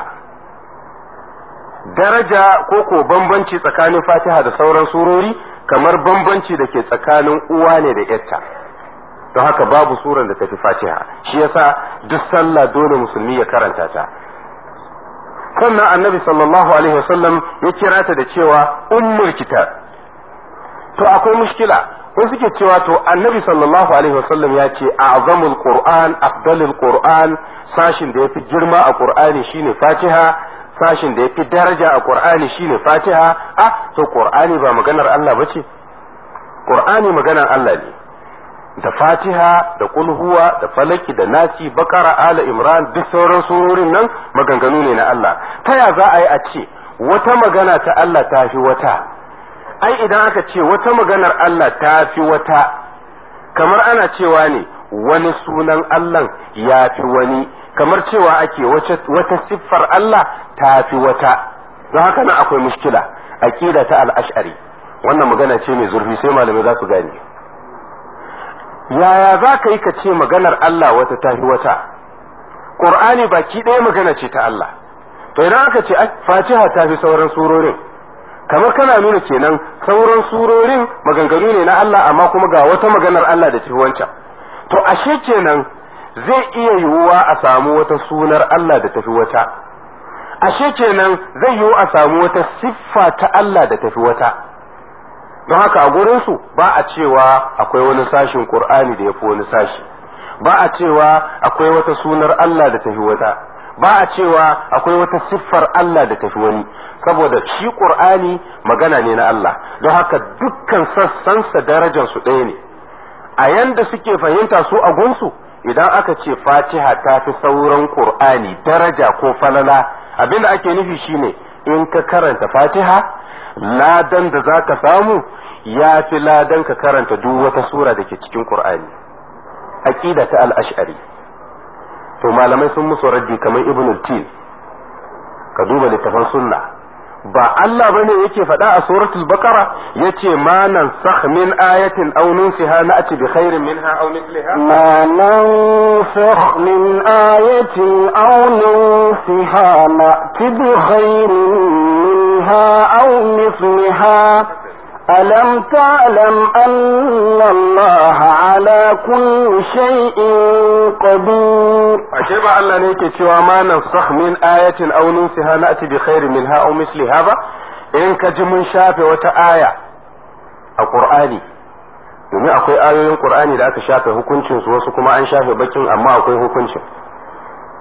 daraja ko ko bambanci tsakanin fatiha da sauran surori kamar bambanci da ke tsakanin uwa ne da yatta don haka babu suran da tafi fatiha shi yasa duk sallah dole musulmi ya karanta ta sannan annabi sallallahu alaihi wasallam ya kira ta da cewa ummul kitab to akwai mushkila wasu suke cewa to annabi sallallahu alaihi wasallam ya ce a'zamul qur'an afdalul qur'an sashin da yafi girma a qur'ani shine fatiha sashin da yafi daraja a qur'ani shine fatiha ah to qur'ani ba maganar Allah bace qur'ani maganar Allah ne da fatiha da kulhuwa da falaki da nasi bakara ala imran duk sauran surorin nan maganganu ne na Allah ta ya za a yi a ce wata magana ta Allah ta fi wata ai idan aka ce wata maganar Allah ta fi wata kamar ana cewa ne wani sunan Allah ya fi wani kamar cewa ake wata siffar Allah ta fi wata don haka nan akwai mushkila aqida ta al-ash'ari wannan magana ce mai zurfi sai malamai za su gane yaya za ka yi ka ce maganar Allah wata tafi wata ƙur'ani baki ɗaya magana ce ta Allah to idan aka ce fatiha ta fi sauran surorin kamar kana nuna kenan sauran surorin maganganu ne na Allah amma kuma ga wata maganar Allah da tafi wancan to ashe kenan zai iya yiwuwa a samu wata sunar Allah da tafi wata ashe kenan zai yiwu a samu wata siffa ta Allah da tafi wata don haka a gurinsu ba a cewa akwai wani sashin Qur'ani da ya fi wani sashi ba a cewa akwai wata sunar Allah da tafi wata ba a cewa akwai wata siffar Allah da tafi wani saboda shi Qur'ani magana ne na Allah don haka dukkan sassansa darajar su ɗaya ne a yanda suke fahimta su a gunsu idan aka ce Fatiha ta fi sauran Qur'ani daraja ko falala abinda ake nufi shine in ka karanta Fatiha ladan da za ka samu ya fi ladan ka karanta duk wata sura da ke cikin Qur'ani aqida ta al-ash'ari to malamai sun musu raddi kamar ibn al-tin ka duba littafan sunna ba Allah bane yake faɗa a suratul baqara yace ma nan sakh min ayatin aw nunsiha na'ti bi khairin minha aw mithliha ما ننسخ من آية أو ننسها نأت بخير منها أو مثلها ألم تعلم أن الله على كل شيء قدير ashe ba Allah ne yake cewa ma nan sakh min ayatin aw nunsiha na'ti bi khairin minha aw misliha ba in ka ji mun shafe wata aya a Qur'ani domin akwai ayoyin Qur'ani da aka shafe hukuncin su wasu kuma an shafe bakin amma akwai hukuncin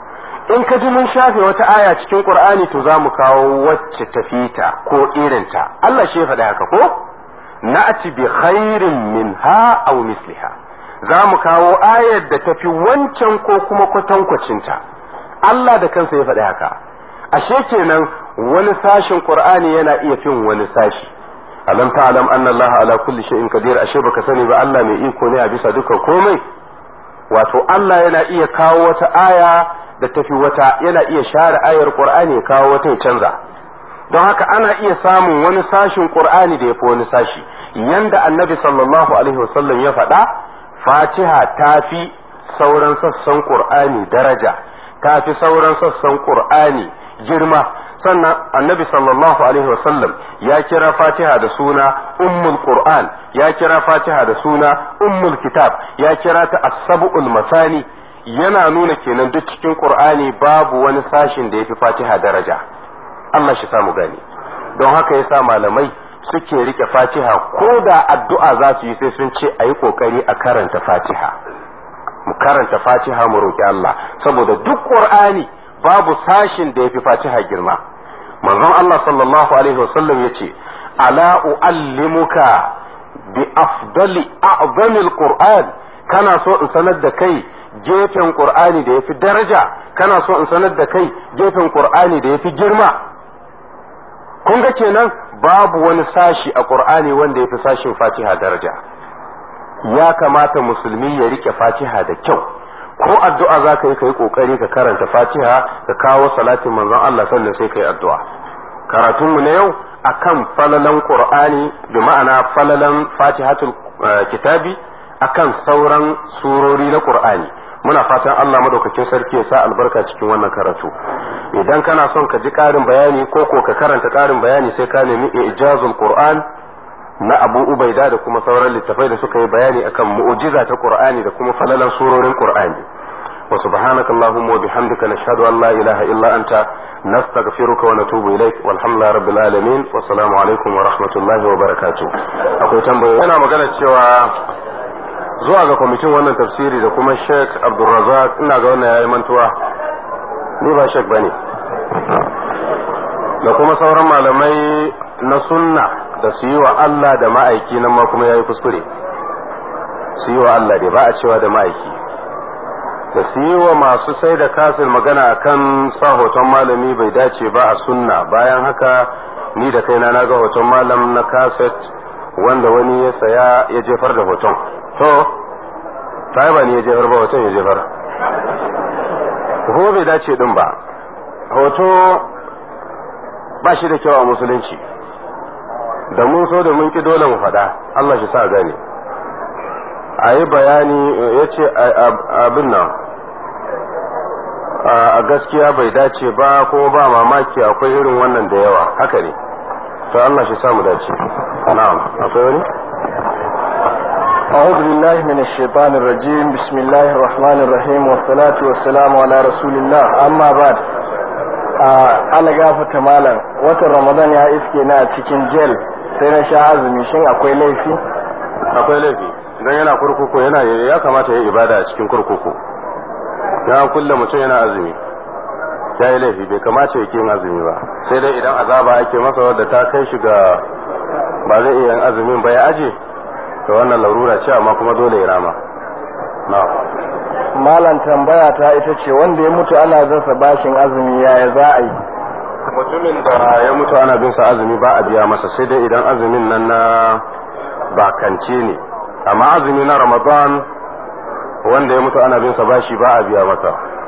in ka ji mun shafe wata aya cikin qur'ani to za mu kawo wacce ta fita ko irinta Allah shi ya faɗi haka ko na'ti bi khairin minha aw misliha za mu kawo ayar da tafi wancan ko kuma kwatankwacinta Allah da kansa ya faɗi haka ashe kenan wani sashin qur'ani yana iya fin wani sashi alam ta'lam anna Allah ala kulli shay'in qadir ashe baka sani ba Allah mai iko ne a bisa dukkan komai wato Allah yana iya kawo wata aya da tafi wata yana iya share ayar qur'ani ya kawo wata ya canza don haka ana iya samun wani sashin qur'ani da yafi wani sashi yanda annabi sallallahu alaihi wasallam ya faɗa fatiha ta fi sauran sassan qur'ani daraja ta fi sauran sassan qur'ani girma sannan annabi sallallahu alaihi wasallam ya kira fatiha da suna ummul qur'an ya kira fatiha da suna ummul kitab ya kira ta as-sab'ul masani yana nuna kenan duk cikin qur'ani babu wani sashin da yafi fatiha daraja Allah shi samu gani don haka yasa malamai suke rike fatiha ko da addu'a za su yi sai sun ce a yi kokari a karanta fatiha mu karanta fatiha mu roki Allah saboda duk qur'ani babu sashin da yafi fatiha girma manzon Allah sallallahu alaihi wasallam yace ala uallimuka bi afdali a'zamil qur'an kana so in sanar da kai gefen qur'ani da yafi daraja kana so in sanar da kai gefen qur'ani da yafi girma kun ga kenan babu wani sashi a qur'ani wanda yafi sashin fatiha daraja ya kamata musulmi ya rike fatiha da kyau ko addu'a za ka yi ka yi kokari ka karanta fatiha ka kawo salatin manzon Allah sannan sai ka yi addu'a karatunmu na yau akan falalan qur'ani bi ma'ana falalan fatihatul kitabi akan sauran surori na qur'ani muna fatan Allah madaukakin sarki ya sa albarka cikin wannan karatu idan kana son ka ji karin bayani ko ko ka karanta karin bayani sai ka nemi ijazul qur'an na abu ubaida da kuma sauran littafai da suka yi bayani akan mu'jiza ta qur'ani da kuma falalan surorin qur'ani wa subhanaka allahumma wa bihamdika nashhadu an la ilaha illa anta nastaghfiruka wa natubu ilaik walhamdulillahi rabbil alamin wa assalamu alaikum wa rahmatullahi wa barakatuh akwai tambayoyi yana magana cewa zuwa ga kwamitin wannan tafsiri da kuma Sheikh Abdulrazak ina ga wannan yayi mantuwa ni ba Sheikh bane da kuma sauran malamai na sunna da su yi wa Allah da ma'aiki nan ma kuma ya yi kuskure su yi wa Allah dai ba a cewa da ma'aiki da su yi wa masu sai da kasin magana akan sa hoton malami bai dace ba a sunna bayan haka ni da kaina na ga hoton malam na kaset wanda wani ya saya ya jefar da hoton to ta ba ni ya jefar ba hoton ya jefar ko bai dace din ba hoto ba shi da kyau a musulunci da mun so da mun ki dole mu faɗa Allah shi sa gane a yi bayani ya ce abin nan a gaskiya bai dace ba ko ba mamaki akwai irin wannan da yawa haka ne to Allah shi samu dace na'am akwai wani أعوذ بالله من الشيطان الرجيم بسم الله الرحمن الرحيم والصلاة والسلام على رسول الله أما بعد ala gafata malam watan ramadan ya iske na cikin jel sai na sha azumi shin akwai laifi akwai laifi don yana kurkuku yana ya kamata ya ibada a cikin kurkuku ya kulle mutum yana azumi ya yi laifi bai kamata ya yin azumi ba sai dai idan azaba ake masa wadda ta kai shi ga ba zai iya yin azumin ba ya aje to wannan larura ce amma kuma dole ya rama na'am malam tambaya ta ita ce wanda ya mutu ana zasa bashin azumi yaya za a yi mutumin da ya mutu ana bin sa azumi ba a biya masa sai dai idan azumin nan na bakance ne amma azumi na ramadan wanda ya mutu ana bin sa bashi ba a biya masa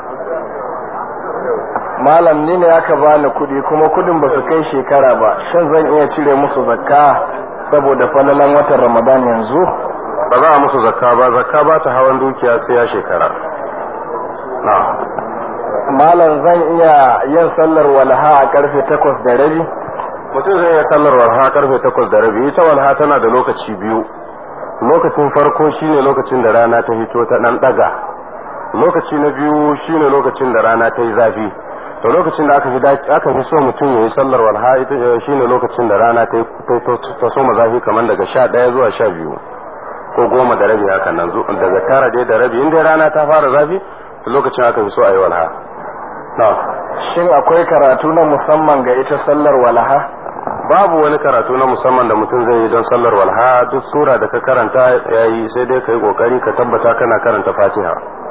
malam ni ne aka bani kuɗi kuma kuɗin ba su kai shekara ba shin zan iya cire musu zakka saboda falalan watan ramadan yanzu ba za a musu zakka ba zakka ba ta hawan dukiya sai ya shekara na malam zan iya yin sallar walha a karfe takwas da rabi mutum zai iya sallar walha karfe takwas da rabi ita walha tana da lokaci biyu lokacin farko shine lokacin da rana ta hito ta dan daga lokaci na biyu shine lokacin da rana ta yi zafi to lokacin da aka fi aka fi so mutum ya yi sallar walha ita shine lokacin da rana ta ta soma zafi kamar daga sha ɗaya zuwa sha biyu ko goma da rabi haka nan daga tara dai da rabi in dai rana ta fara zafi lokacin aka fi so a yi walha na shin akwai karatu na musamman ga ita sallar walaha babu wani karatu na musamman da mutum zai yi don sallar walha duk sura da ka karanta yayi sai dai ka yi kokari ka tabbata kana karanta fatiha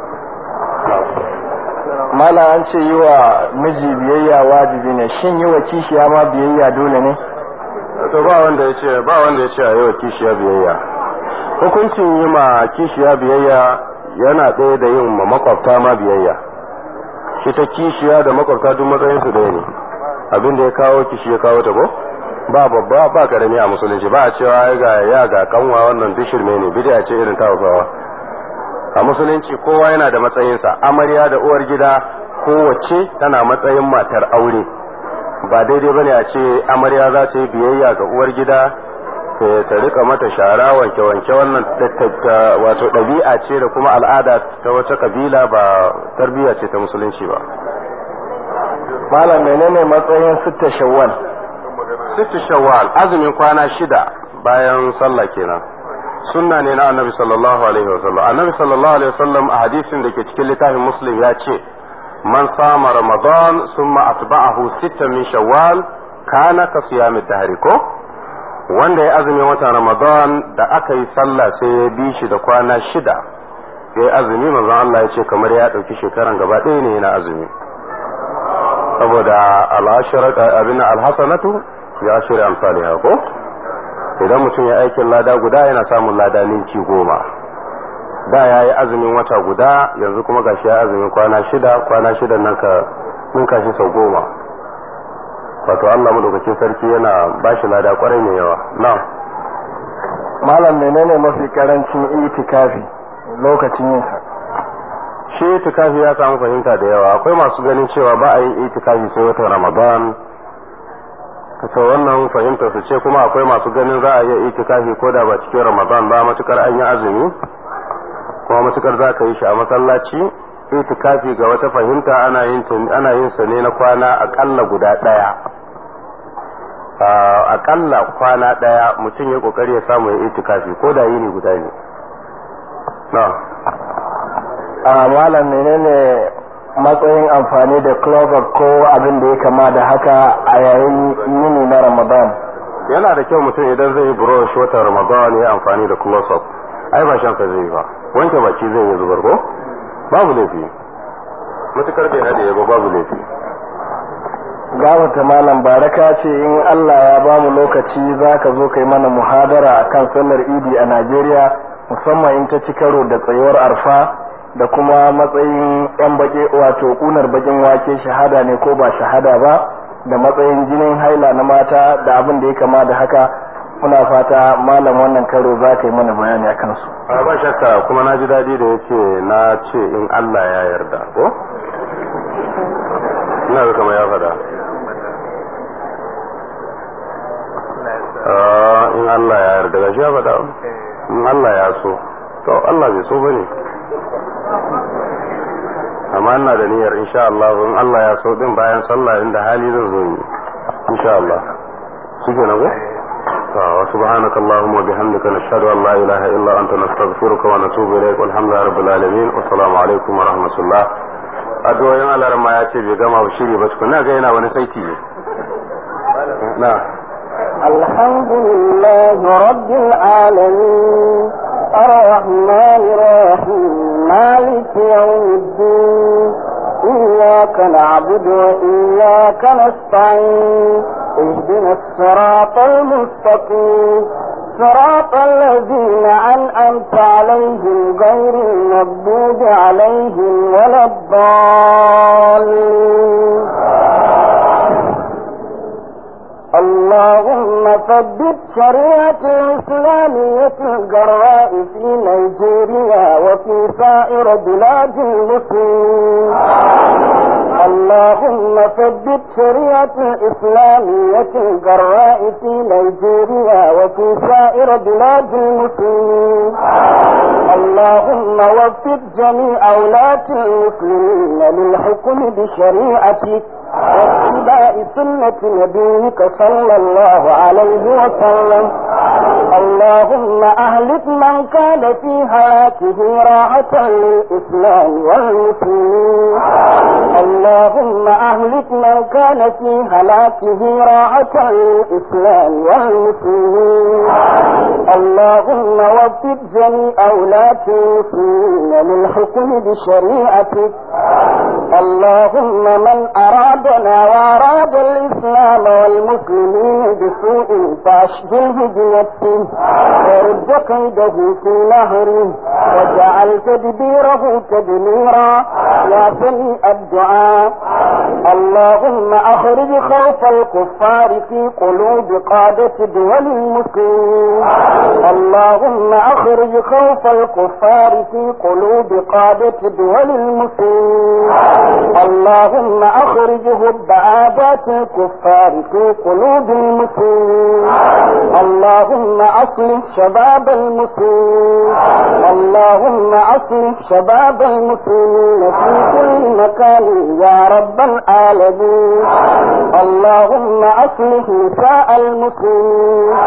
mala an ce yi wa miji biyayya wajibi ne shin yi wa kishiya ma biyayya dole ne to ba wanda ya ce ba wanda ya ce a yi wa kishiya biyayya hukuncin yi ma kishiya biyayya yana ɗaya da yin ma makwabta ma biyayya shi ta kishiya da makwabta duk matsayin su ɗaya ne abin da ya kawo kishi ya kawo ta ko ba babba ba karami a musulunci ba a cewa ai ga ya ga kanwa wannan duk shirme ne bid'a ce irin ta Hausawa a musulunci kowa yana da matsayinsa amarya da uwar gida kowace tana matsayin matar aure ba daidai bane a ce amarya za ta yi biyayya ga uwar gida ta rika mata shara wanke wanke wannan wato ɗabi'a ce da kuma al'ada ta wata kabila ba tarbiyya ce ta musulunci ba malam menene matsayin sitta shawwal sittu shawwal azumin kwana shida bayan sallah kenan sunna ne na annabi sallallahu alaihi wasallam annabi sallallahu alaihi wasallam a hadisin da ke cikin littafin muslim ya ce man sama ramadan summa atba'ahu sittan min shawwal kana ka siyami dahri ko wanda ya azumin watan ramadan da aka yi sallah sai ya bi shi da kwana shida ya azumi manzon Allah ya ce kamar ya ɗauki shekaran gaba ɗaya ne yana azumi saboda abin alhassanatu ya shirya amsaliha ko idan mutum ya aikin lada guda yana samun lada ninki goma da ya yi azumin wata guda yanzu kuma gashi ya azumin kwana shida kwana shida nan ka ninka shi sau goma wato Allah madaukakin sarki yana ba shi lada kwarai mai yawa na malam menene mafi karancin itikafi lokacin yin sa shi itikafi ya samu fahimta da yawa akwai masu ganin cewa ba a yin itikafi sai watan ramadan to wannan fahimtar su ce kuma akwai masu ganin za a iya itikafi ko da ba cikin ramadan ba matukar an yi azumi kuma matukar za ka yi shi a masallaci itikafi ga wata fahimta ana yin ana yin sa ne na kwana akalla guda daya akalla kwana daya mutum ya kokari ya samu ya itikafi ko da yini guda ne na a malam menene matsayin amfani da clover ko abin da ya kama da haka a yayin yini na ramadan yana da kyau mutum idan zai yi brush watan ramadan ya amfani da close up ai ba shan zai yi ba wanke baki zai yi zubar ko babu laifi matukar bai hade ba babu laifi gawata malam baraka ce in Allah ya ba mu lokaci za ka zo kai mana muhadara akan sallar idi a Najeriya musamman in ta ci karo da tsayuwar arfa da kuma matsayin yan bake wato kunar bakin wake shahada ne ko ba shahada ba da matsayin jinin haila na mata da abin da ya kama da haka muna fata malam wannan karo za ka yi mana bayani akan su a ba shakka kuma na ji daɗi da yake na ce in Allah ya yarda ko ina ga kamar ya faɗa in Allah ya yarda ga shi ya faɗa in Allah ya so to Allah bai so bane amma ina da niyyar insha Allah in Allah ya so din bayan sallah inda hali zan zo yi insha Allah shike na go wa subhanaka allahumma wa bihamdika nashhadu an la ilaha illa anta nastaghfiruka wa natubu ilayk walhamdulillahi rabbil alamin wa assalamu alaikum wa rahmatullah addu'o'in Allah ma ya ce bai gama ba shiri ba tukuna ga yana wani saiti ne na الحمد لله رب العالمين الرحمن الرحيم مالك يوم الدين إياك نعبد وإياك نستعين اهدنا الصراط المستقيم صراط الذين أنعمت عليهم غير المغضوب عليهم ولا الضالين اللهم ثبت شريعة الإسلامية الجراء في نيجيريا وفي سائر بلاد المسلمين اللهم ثبت شريعة الإسلامية الجراء في نيجيريا وفي سائر بلاد المسلمين اللهم وفق جميع ولاة المسلمين للحكم بشريعتك واتباع سنة نبيك صلى الله عليه وسلم اللهم أهلك من كان في حياته راحة للإسلام والمسلمين اللهم أهلك من كان في هلاكه راحة للإسلام والمسلمين اللهم وفق جميع ولاة المسلمين للحكم بشريعتك اللهم من أرادنا وأراد الإسلام والمسلمين بسوء فأشغله بنفسه ورد كيده في نهره وجعل تدبيره تدميرا يا سميع الدعاء اللهم أخرج خوف الكفار في قلوب قادة دول المسلمين اللهم أخرج خوف الكفار في قلوب قادة دول المسلمين اللهم أخرج هب عادات الكفار في قلوب المسلمين اللهم أصلح شباب المسلمين اللهم أصلح شباب المسلمين في كل مكان يا رب العالمين اللهم أصلح نساء المسلمين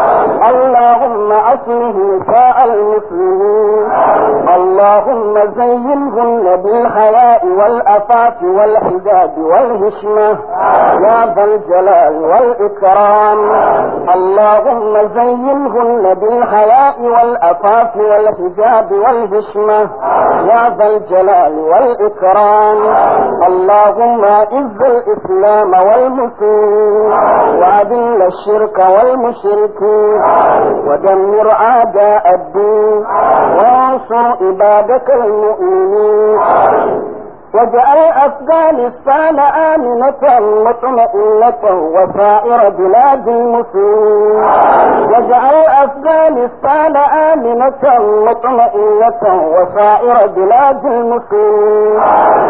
اللهم أصلح نساء المسلمين اللهم زينهن بالحياء والأفاف والحجاب والهشمة يا ذا الجلال والإكرام اللهم زينهن بالحياء والأفاف والحجاب والهشمة يا ذا الجلال والإكرام اللهم اعز الإسلام والمسلمين وأذل الشرك والمشركين ودمر أعداء الدين وانصر عبادك المؤمنين واجعل أفغانستان آمنة مطمئنة وسائر بلاد المسلمين واجعل أفغانستان آمنة مطمئنة وسائر بلاد المسلمين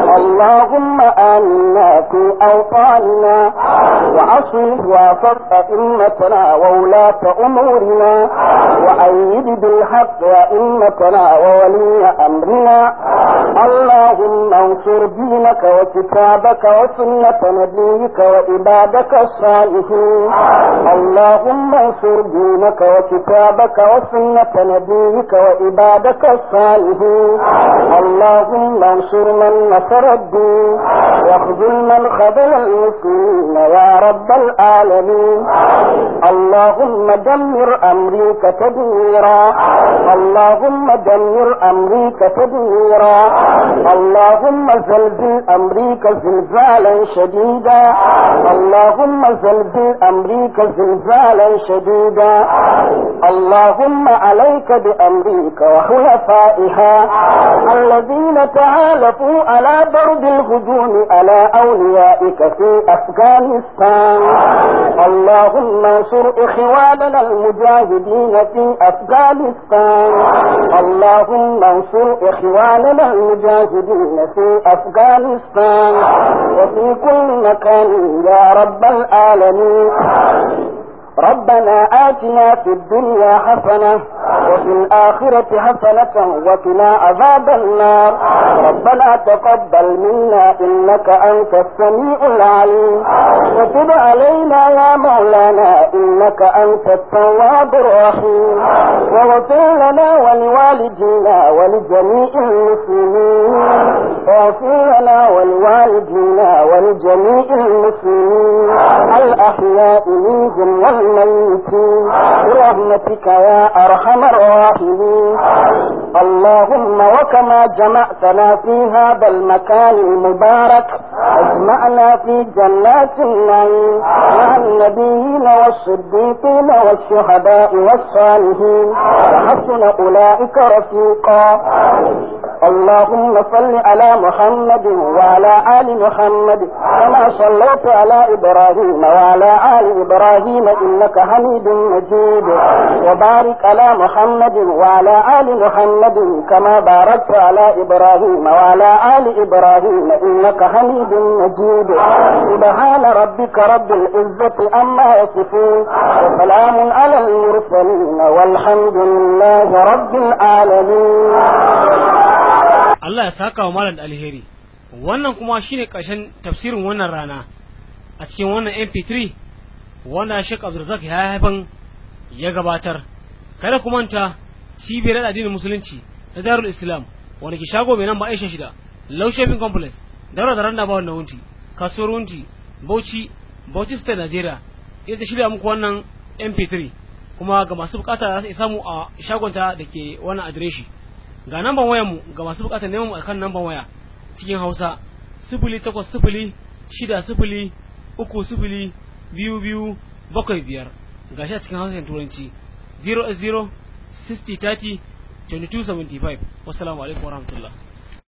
اللهم آمنا في أوطاننا وأصلح وافق أئمتنا وولاة أمورنا وأيد بالحق أئمتنا وولي أمرنا اللهم انصر دينك وكتابك وسنة نبيك وعبادك الصالحين اللهم انصر دينك وكتابك وسنة نبيك وعبادك الصالحين اللهم انصر من نصر الدين واخذل من خذل المسلمين يا رب العالمين اللهم دمر أمريكا تدميرا اللهم دمر أمريكا تدميرا اللهم زلزل أمريكا زلزالا شديدا اللهم زلزل أمريكا زلزالا شديدا اللهم عليك بأمريكا وحلفائها الذين تعالفوا على ضرب الهجوم على أوليائك في أفغانستان اللهم انصر إخواننا المجاهدين في أفغانستان اللهم انصر إخواننا المجاهدين في أفغانستان وفي كل مكان يا رب العالمين ربنا آتنا في الدنيا حسنة وفي الآخرة حسنة وقنا عذاب النار ربنا تقبل منا إنك أنت السميع العليم وتب علينا يا مولانا إنك أنت التواب الرحيم واغفر لنا ولوالدينا ولجميع المسلمين واغفر لنا ولوالدينا ولجميع المسلمين الأحياء منهم والميتين برحمتك يا أرحم الراحمين اللهم وكما جمعتنا في هذا المكان المبارك اجمعنا في جنات النعيم مع النبيين والصديقين والشهداء والصالحين وحسن أولئك رفيقا اللهم صل على محمد وعلى آل محمد كما صليت على إبراهيم وعلى آل إبراهيم إنك حميد مجيد وبارك على محمد وعلى آل محمد كما باركت على إبراهيم وعلى آل إبراهيم إنك حميد مجيد سبحان ربك رب العزة عما يصفون وسلام على المرسلين والحمد لله رب العالمين Allah ya saka wa malam da alheri wannan kuma shine ƙarshen tafsirin wannan rana a cikin wannan MP3 wanda Sheikh Abdulrazak ya haifan ya gabatar kada ku manta cibiyar addinin musulunci na Darul Islam wanda ke shago mai nan ba Aisha shida Low Shopping Complex daura da randa ba wannan wunti kasuwar wunti bauchi bauchi state nigeria ita ta shirya muku wannan mp3 kuma ga masu bukata za su iya samu a shagonta da ke wannan adireshi ga namban wayar mu ga masu bukata neman mu akan namban waya cikin hausa sifili takwas sifili shida sifili uku sifili biyu biyu bakwai biyar ga shi a cikin hausa turanci 0 0 60 30 2275 wassalamu alaikum warahmatullahi